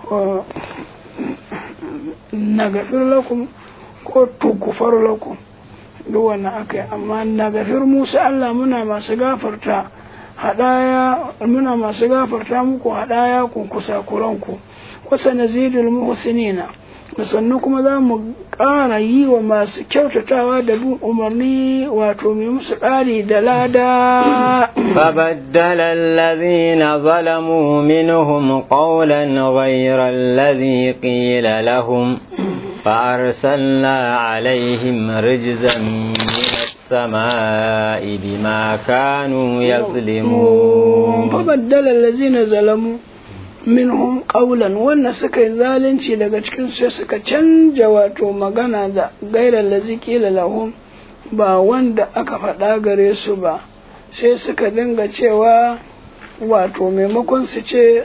na gafiru lakum ko tugufar lakum duk wannan aka yi amma na gafir musa Allah muna masu gafarta hadaya muna masu gafarta muku hadaya ku kusa kuranku wasa nazidul muhsinina da sannu kuma za mu ƙara yi wa masu kyautatawa da bin umarni wato mai musu ƙari da lada فبدل الذين ظلموا منهم قولا غير الذي قيل لهم فأرسلنا عليهم رجزا من السماء بما كانوا يظلمون فبدل الذين ظلموا minhum qawlan wannan suka yi zalunci daga cikin sai suka canja wato magana da gairar lazi kila lahum ba wanda aka faɗa gare su ba sai suka dinga cewa wato maimakon su ce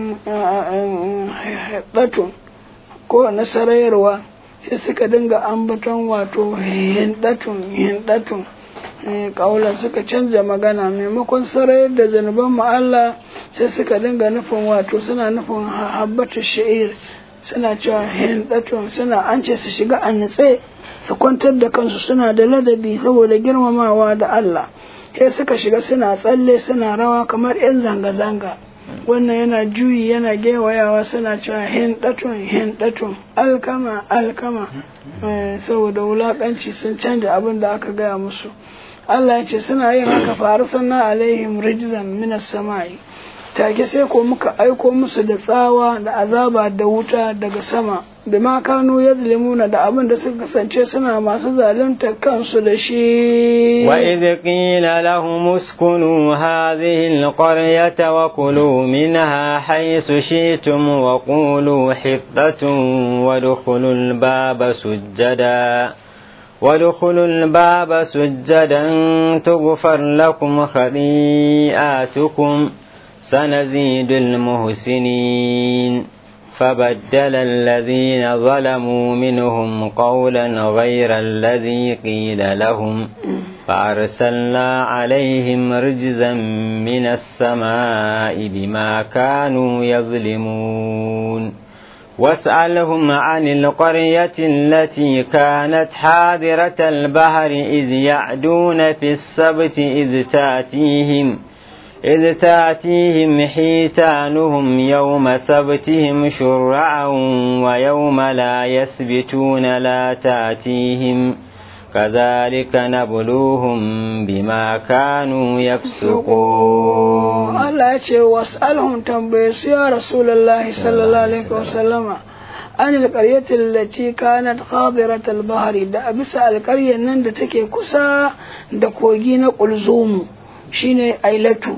haɗatun ko nasarayarwa sai suka dinga ambaton wato hindatun hindatun kaulan suka canza magana maimakon sarayar da zanuban mu Allah sai suka dinga nufin wato suna nufin habbatu sha'ir suna cewa hindatun suna an ce su shiga a nitse su kwantar da kansu suna da ladabi saboda girmamawa da Allah sai suka shiga suna tsalle suna rawa kamar 'yan zanga-zanga wannan yana juyi yana gewayawa suna cewa hindatun hindatun alkama alkama saboda wulakanci sun canja abin da aka gaya musu Allah ya ce suna yin haka faru sannan alaihim rijzan minas sama'i take sai ko muka aiko musu da tsawa da azaba da wuta daga sama da ma kanu yazlimuna da abin da suka kasance suna masu zalunta kansu da shi wa idh qila lahum uskunu hadhihi alqaryata wa kulu minha haythu shi'tum wa qulu hittatun wa dukhulul baba sujjada وادخلوا الباب سجدا تغفر لكم خطيئاتكم سنزيد المحسنين فبدل الذين ظلموا منهم قولا غير الذي قيل لهم فأرسلنا عليهم رجزا من السماء بما كانوا يظلمون واسألهم عن القرية التي كانت حاضرة البحر إذ يعدون في السبت إذ تاتيهم إذ تاتيهم حيتانهم يوم سبتهم شرعا ويوم لا يسبتون لا تاتيهم كذلك نبلوهم بما كانوا يفسقون Allah ya ce was'alhum tambaye su ya Rasulullahi sallallahu alaihi wasallama an alƙaryatin lati kanat khadirat al-bahri da a bisa alƙaryar nan da take kusa da kogi na kulzumu shine ailatu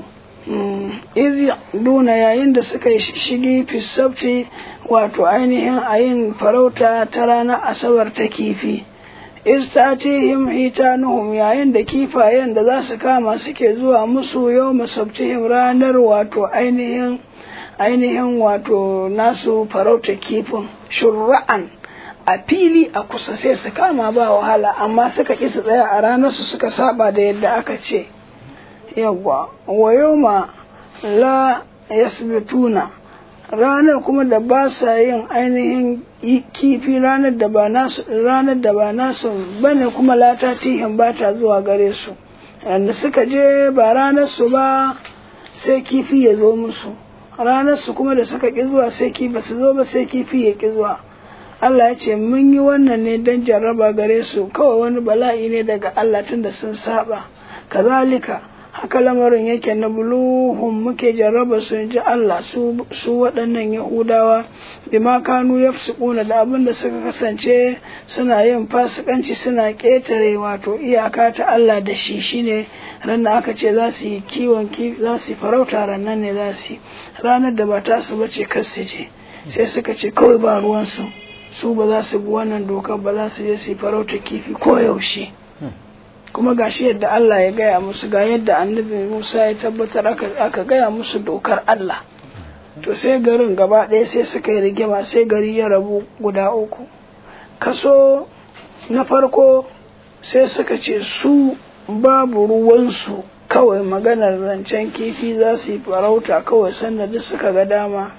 iz duna yayin da suka yi shigi fisabti wato ainihin ayin farauta ta ranar asabar ta kifi istatihim hitanuhum yayin da kifayen da za su kama suke zuwa musu yau masabtihim ranar wato ainihin ainihin wato nasu farauta kifin shurra'an a fili a kusa sai su kama ba wahala amma suka ƙi su tsaya a ranar su suka saba da yadda aka ce yawwa wa yawma la yasbituna ranar kuma da ba sa yin ainihin kifi ranar da ba nasu ranar da ba nasu bane kuma lata tihin ba ta zuwa gare su da suka je ba ranar su ba sai kifi ya zo musu ranar su kuma da suka ki zuwa sai kifi ba su zo ba sai kifi ya ki zuwa Allah ya ce mun yi wannan ne don jarraba gare su kawai wani bala'i ne daga Allah tunda sun saba kazalika haka lamarin yake na buluhun muke jarraba su ji Allah su waɗannan Yahudawa bima kanu ya da abin da suka kasance suna yin fasikanci suna ƙetare wato iyaka ta Allah da shi shine ran da aka ce za su yi kiwon za su yi farauta rannan ne za su yi ranar da ba ta su bace kar su je sai suka ce kawai ba ruwansu su ba za su bi wannan dokar ba za su je su yi farauta kifi ko yaushe. kuma gashi yadda Allah ya gaya musu ga yadda annabi Musa ya tabbatar aka gaya musu dokar Allah to sai garin gaba ɗaya sai suka yi rigima sai gari ya rabu guda uku kaso na farko sai suka ce su babu ruwansu kawai maganar zancen kifi za su yi farauta kawai sanda duk suka ga dama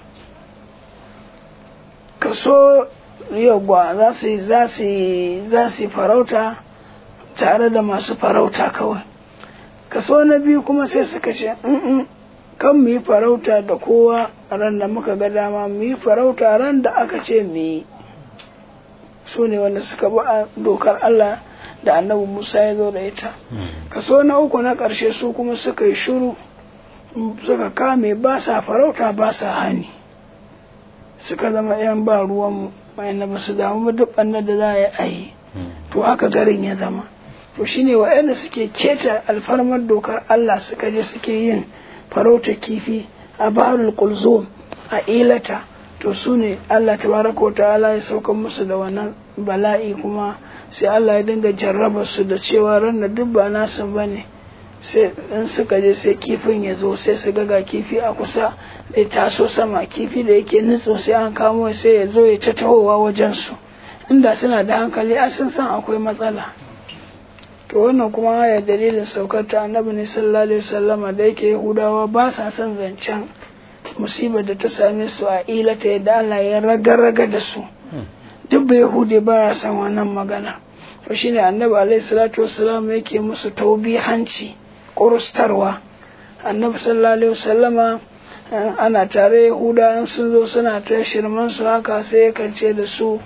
kaso yagwa za su yi za su yi za su yi farauta tare da masu farauta kawai kaso na biyu kuma sai suka ce "Mm-mm, kan mu yi farauta da kowa a ran da muka ga dama mu yi farauta ran da aka ce mu yi su ne wanda suka bi a dokar Allah da annabi Musa ya zo da ita kaso na uku na ƙarshe su kuma suka yi shuru suka kame ba sa farauta ba sa hani suka zama 'yan ba ruwanmu wayanda ba su damu ba duk ɓannar da za a yi to haka garin ya zama to shine wa'anda suke keta alfarmar dokar Allah suka je suke yin farauta kifi a baharul kulzum a ilata to su ne Allah tabaraka wa ta'ala ya sauka musu da wannan bala'i kuma sai Allah ya dinga jarraba su da cewa ran da duk ba nasu bane sai in suka je sai kifin ya zo sai su ga kifi a kusa da taso sama kifi da yake nutso sai an kamo sai ya zo ya ta tahowa wajen su inda suna da hankali a sun san akwai matsala to wannan kuma ya dalilin saukar ta annabi ne sallallahu alaihi wasallama da yake yahudawa ba sa son zancen musibar da ta same su a ilata yadda Allah ya raga-raga da su duk bai hude ba ya san wannan magana to shine annabi alaihi salatu wassalam yake musu taubihanci kurustarwa annabi sallallahu alaihi wasallama ana tare yahuda sun zo suna ta shirman su haka sai ya ce da su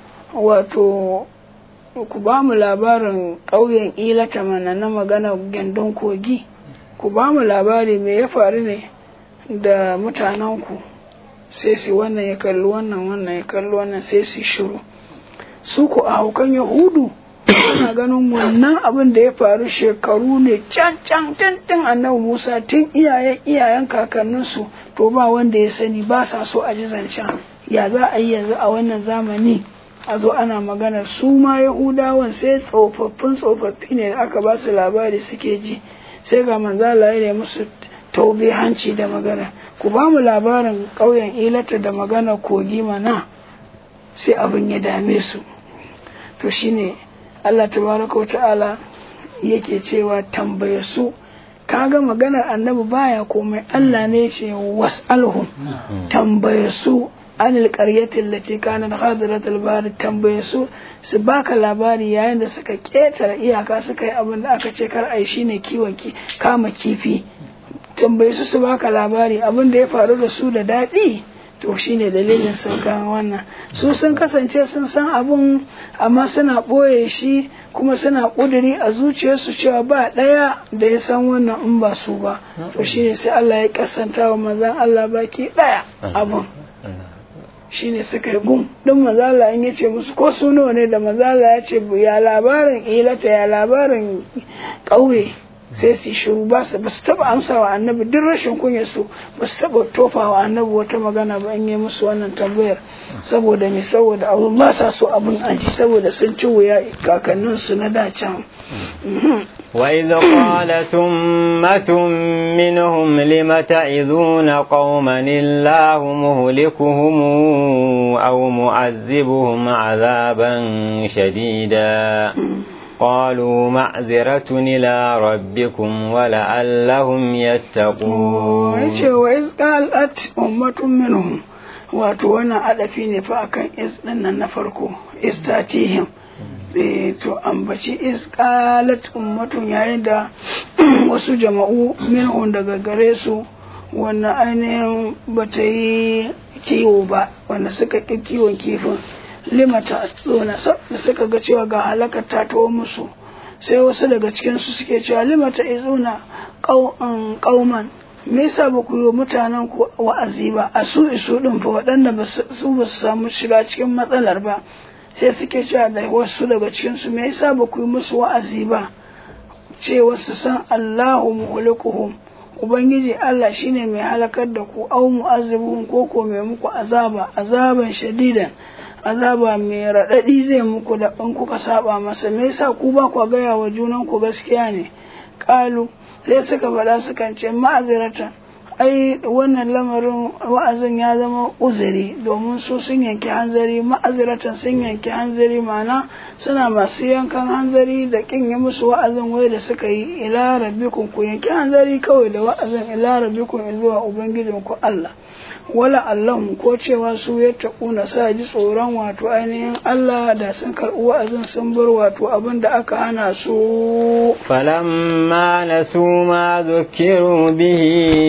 wato ku ba mu labarin ƙauyen ilata mana na magana gandun kogi ku ba mu labari me ya faru ne da mutanenku sai su wannan ya kalli wannan wannan ya kalli wannan sai su shiru su ku a haukan yahudu suna ganin wannan abin da ya faru shekaru ne can can tun tun annabi musa tun iyayen iyayen kakanninsu to ba wanda ya sani ba sa so a ji zancen ya za a yi yanzu a wannan zamani a zo ana maganar su ma yahudawan sai tsofaffin tsofaffi ne da aka ba su labari suke ji sai ga manzala ya ne musu taube hanci da magana ku ba mu labarin ƙauyen ilata da magana kogi mana sai abin ya dame su to shine Allah tabaraka wa ta'ala yake cewa tambaye su kaga maganar annabi baya komai Allah ne ce was'alhum tambaye su anil qaryatin lati kanat hadirat al-bahr tambaye su su baka labari yayin da suka ketare iyaka suka yi abin da aka ce kar ai shine kiwon ki kama kifi tambaye su su baka labari abin da ya faru da su da daɗi to shine dalilin saukan wannan su sun kasance sun san abun amma suna ɓoye shi kuma suna ƙuduri a zuciyarsu cewa ba ɗaya da ya san wannan in ba su ba to shine sai Allah ya kasanta wa manzon Allah baki ɗaya abun shine suka yi gum din mazala in yace musu ko su nawa ne da mazala ya ce ya labarin ilata ya labarin ƙauye sai su shiru ba su ba su taba amsa wa annabi duk rashin kunya su ba su taba tofa wa annabi wata magana ba in yi musu wannan tambayar saboda me saboda abu ba sa so abin aji saboda sun ci wuya kakannin su na da can وإذ قالت أمة منهم لم تعظون قوما الله مهلكهم أو معذبهم عذابا شديدا قالوا معذرة إلى ربكم ولعلهم يتقون yace wa iz qalat ummatun minhum wato wannan adafi ne fa akan is din nan na farko istatihim eh to ambaci is qalat ummatun yayin da wasu jama'u minhum daga gare su wannan ainihin bata yi kiwo ba wanda suka ƙi kiwon kifin limata tsona suka ga cewa ga halakar ta taho musu sai wasu daga cikinsu suke cewa limata izuna kauman me yasa ba ku yi mutanen ku wa'azi ba a su isu din fa waɗanda su ba su samu shiga cikin matsalar ba sai suke cewa da wasu daga cikinsu me yasa ba ku yi musu wa'azi ba cewa su san Allahu muhlikuhum Ubangiji Allah shine mai halakar da ku au mu'azibuhum ko ko mai muku azaba azaban shadidan azaba mai raɗaɗi zai muku da in kuka saba masa me yasa ku ba ku gaya wa junan ku gaskiya ne kalu sai suka faɗa sukan ce ma'azirata ai wannan lamarin wa'azin ya zama uzuri domin su sun yanki hanzari ma'aziratan sun yanki hanzari mana suna masu yankan hanzari da kin yi musu wa'azin wai da suka yi ila rabbikum ku yanki hanzari kawai da wa'azin ila rabbikum zuwa ubangijin ku Allah wala allahum ko cewa su ya taƙuna sa ji tsoron wato ainihin Allah da sun karɓi wa'azin sun bar wato abin da aka hana su فلما نسوا ما ذكروا به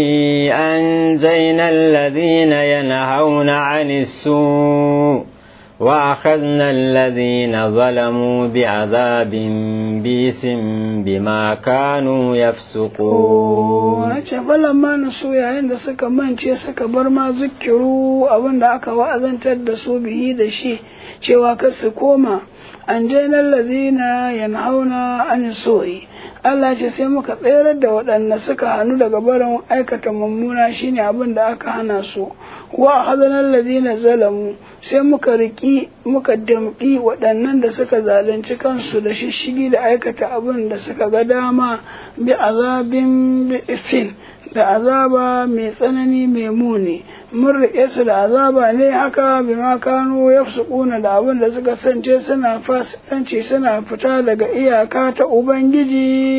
أنجينا الذين ينهون عن السوء وأخذنا الذين ظلموا بعذاب بيس بما كانوا يفسقون wace falamma na so yayin da suka mance suka bar ma zikiru abin da aka wa'azantar da su bihi da shi cewa kar su koma an jainar lazina yanhauna an soyi Allah ce sai muka tsayar da waɗanda suka hannu daga barin aikata mummuna shine abin da aka hana su wa hazanar lazina zalamu sai muka riki muka damƙi waɗannan da suka zalunci kansu da shishigi da aikata abin da suka ga dama bi azabin bi ifin da azaba mai tsanani mai muni mun riƙe su da azaba ne haka bi ma kanu ya da abin da suka sance suna fasikanci suna fita daga iyaka ta ubangiji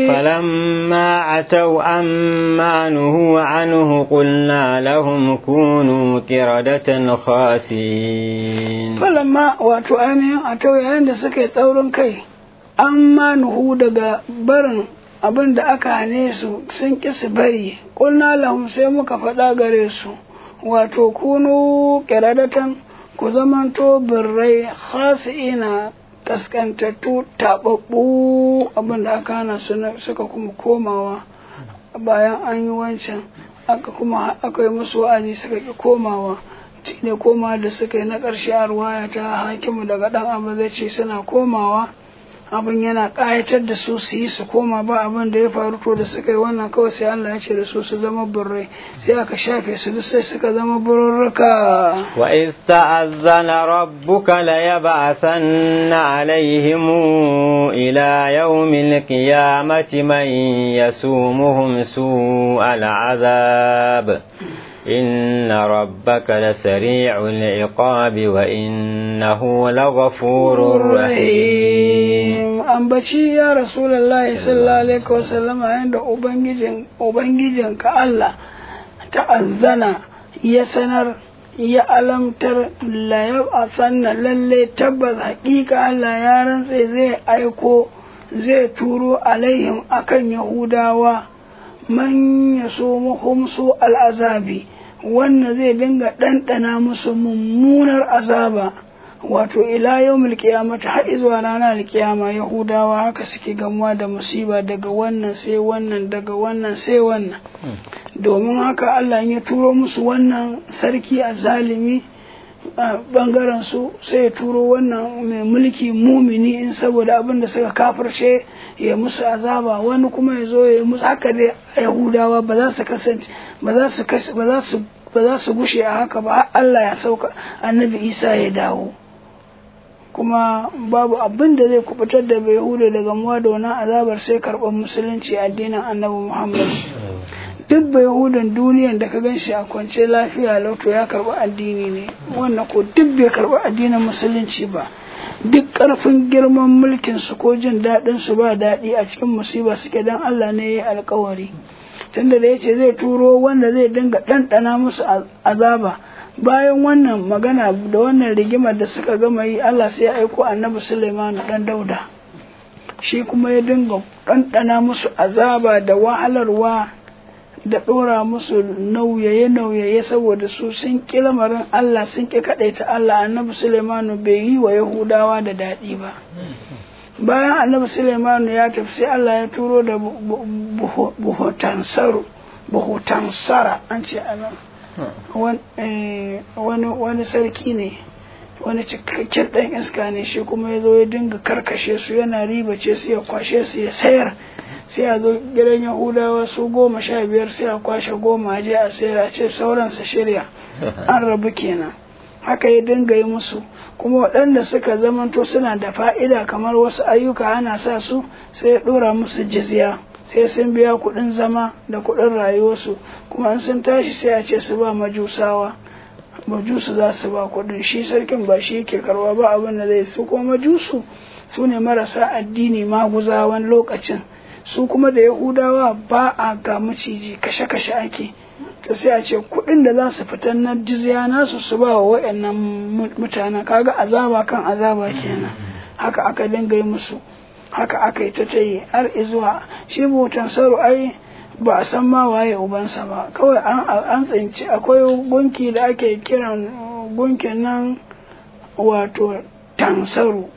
فلما عتوا عما نهوا عنه قلنا لهم كونوا قردة خاسئين falamma wato ainihin a tau yayin da suka yi tsaurin kai an ma nuhu daga barin abin da aka hane su sun ƙi su bari ƙulna lahum sai muka faɗa gare su wato kunu ƙiradatan ku zamanto birrai khasi'ina kaskantattu taɓaɓɓu abin da aka hana su na- suka kuma komawa bayan an yi wancan aka kuma aka yi musu wa'azi suka ƙi komawa ne koma da suka yi na ƙarshe a ruwaya ta hakimu daga ɗan abu zai ce suna komawa abin yana ƙayatar da su su yi su koma ba abin da ya faru to da suka yi wannan kawai sai Allah ya ce da su su zama burrai sai aka shafe su duk sai suka zama bururruka وإذ تأذن ربك ليبعثن عليهم إلى يوم القيامة من يسومهم سوء العذاب إن ربك لسريع العقاب وإنه لغفور رحيم ambaci ya rasulullahi sallallahu alaihi wasallam yanda ubangijin ubangijin ka Allah ta'azzana ya sanar ya alamtar la yab'athanna lalle tabbas haƙiƙa Allah ya rantse zai aiko zai turo alaihim akan yahudawa man yasumuhum su al'azabi wanda zai dinga ɗanɗana musu mummunar azaba wato ila yawmil qiyamati har zuwa ranar alkiyama yahudawa haka suke gamuwa da musiba daga wannan sai wannan daga wannan sai wannan domin haka Allah ya turo musu wannan sarki a zalimi a bangaren su sai ya turo wannan mai mulki mumini in saboda abin da suka kafirce ya musu azaba wani kuma ya zo ya musu haka dai yahudawa ba za su kasance ba za su ba za su ba za su gushe a haka ba har Allah ya sauka annabi Isa ya dawo kuma babu abin da zai kubutar da bai hude daga muwa da wannan azabar sai karɓar musulunci addinin annabi Muhammad duk bai hudun duniyan da ka ganshi a kwance lafiya lauto ya karɓi addini ne wannan ko duk bai karɓi addinin musulunci ba duk ƙarfin girman mulkin su ko jin daɗin su ba daɗi a cikin musiba suke dan Allah ne ya yi alkawari tunda da yace zai turo wanda zai dinga ɗanɗana musu azaba bayan wannan magana da wannan rigimar da suka gama yi Allah sai ya aiko annabi Sulaimanu dan Dauda shi kuma ya dinga ɗanɗana musu azaba da wahalarwa da ɗora musu nauyaye-nauyaye saboda su sun ƙi lamarin Allah sun ƙi kaɗaita Allah annabi Sulaimanu bai yi wa Yahudawa da daɗi ba bayan annabi Sulaimanu ya tafi sai Allah ya turo da buhutansara an ce anan wani sarki ne wani cikakken ɗan iska ne shi kuma ya zo ya dinga karkashe su yana ribace su ya kwashe su ya sayar sai a zo gidan yahudawa su goma sha biyar sai a kwashe goma a je a sayar a ce sauran su shirya an rabu kenan haka ya dinga yi musu kuma waɗanda suka zamanto suna da fa'ida kamar wasu ayyuka ana sa su sai ya ɗora musu jizya sai sun biya kuɗin zama da kuɗin rayuwarsu kuma in sun tashi sai a ce su ba majusawa majusu za su ba kuɗin shi sarkin ba shi yake karwa ba abin da zai su kuma majusu su ne marasa addini maguzawan lokacin su kuma da yahudawa ba a ga maciji kashe-kashe ake to sai a ce kuɗin da za su fitar na jizya nasu su ba wa waɗannan mutanen kaga azaba kan azaba kenan haka aka dinga yi musu haka aka yi ta ta yi har izuwa shi butan saro ai ba a san ma waye ubansa ba kawai an tsinci akwai gunki da ake kiran gunkin nan wato tansaru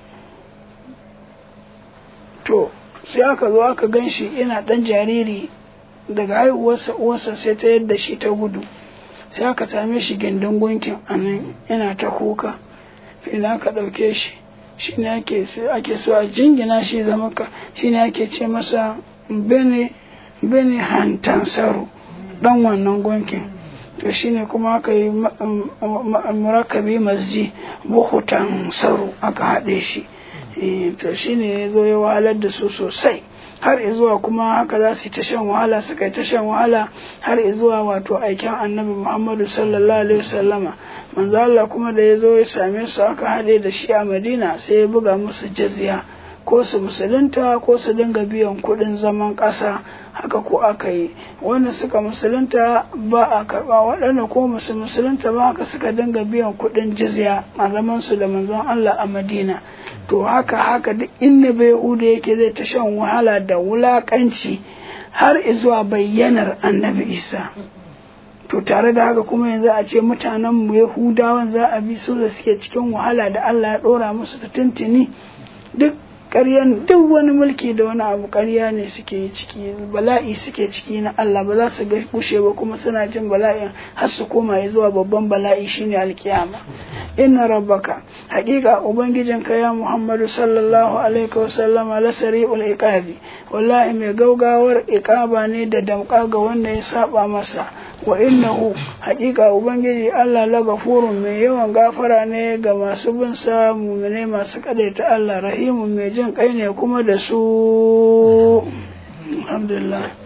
to sai aka zo aka gan shi yana ɗan jariri daga haihuwarsa uwarsa sai ta yadda shi ta gudu sai aka same shi gindin gunkin a nan yana ta kuka sai aka ɗauke shi shi ne ake so a jingina shi zama ka shi ne ake ce masa bene bene hantansaru ɗan wannan gunkin to shi ne kuma aka yi murakabi masji buhutan saru aka haɗe shi to shi ne ya zo ya wahalar da su sosai har izuwa kuma haka za su yi ta shan wahala suka yi ta shan wahala har izuwa wato aikin annabi muhammadu sallallahu alaihi wasallama manzo Allah kuma da ya zo ya same su aka haɗe da shi a madina sai ya buga musu jizya ko su musulunta ko su dinga biyan kuɗin zaman ƙasa haka ko aka yi wanda suka musulunta ba a karɓa waɗanda ko musu musulunta ba haka suka dinga biyan kuɗin jizya a zaman su da manzon Allah a madina to haka haka duk inda bai huda yake zai ta shan wahala da wulakanci har izuwa bayyanar annabi isa to tare da haka kuma yanzu a ce mutanen mu yahudawan za a bi su da suke cikin wahala da allah ya ɗora musu ta tuntuni duk ƙaryan duk wani mulki da wani abu ƙarya ne suke ciki bala'i suke ciki na Allah ba za su ga gushe ba kuma suna jin bala'in har su koma zuwa babban bala'i shine alkiyama inna rabbaka haƙiƙa ubangijinka ya Muhammadu sallallahu alaihi wa sallama la sari'ul iqabi wallahi mai gaugawar iqaba ne da damƙa ga wanda ya saba masa wa innahu haƙiƙa ubangiji Allah la gafurun mai yawan gafara ne ga masu bin sa mu'minai masu kadaita Allah rahimun mai jin kai ne kuma da su alhamdulillah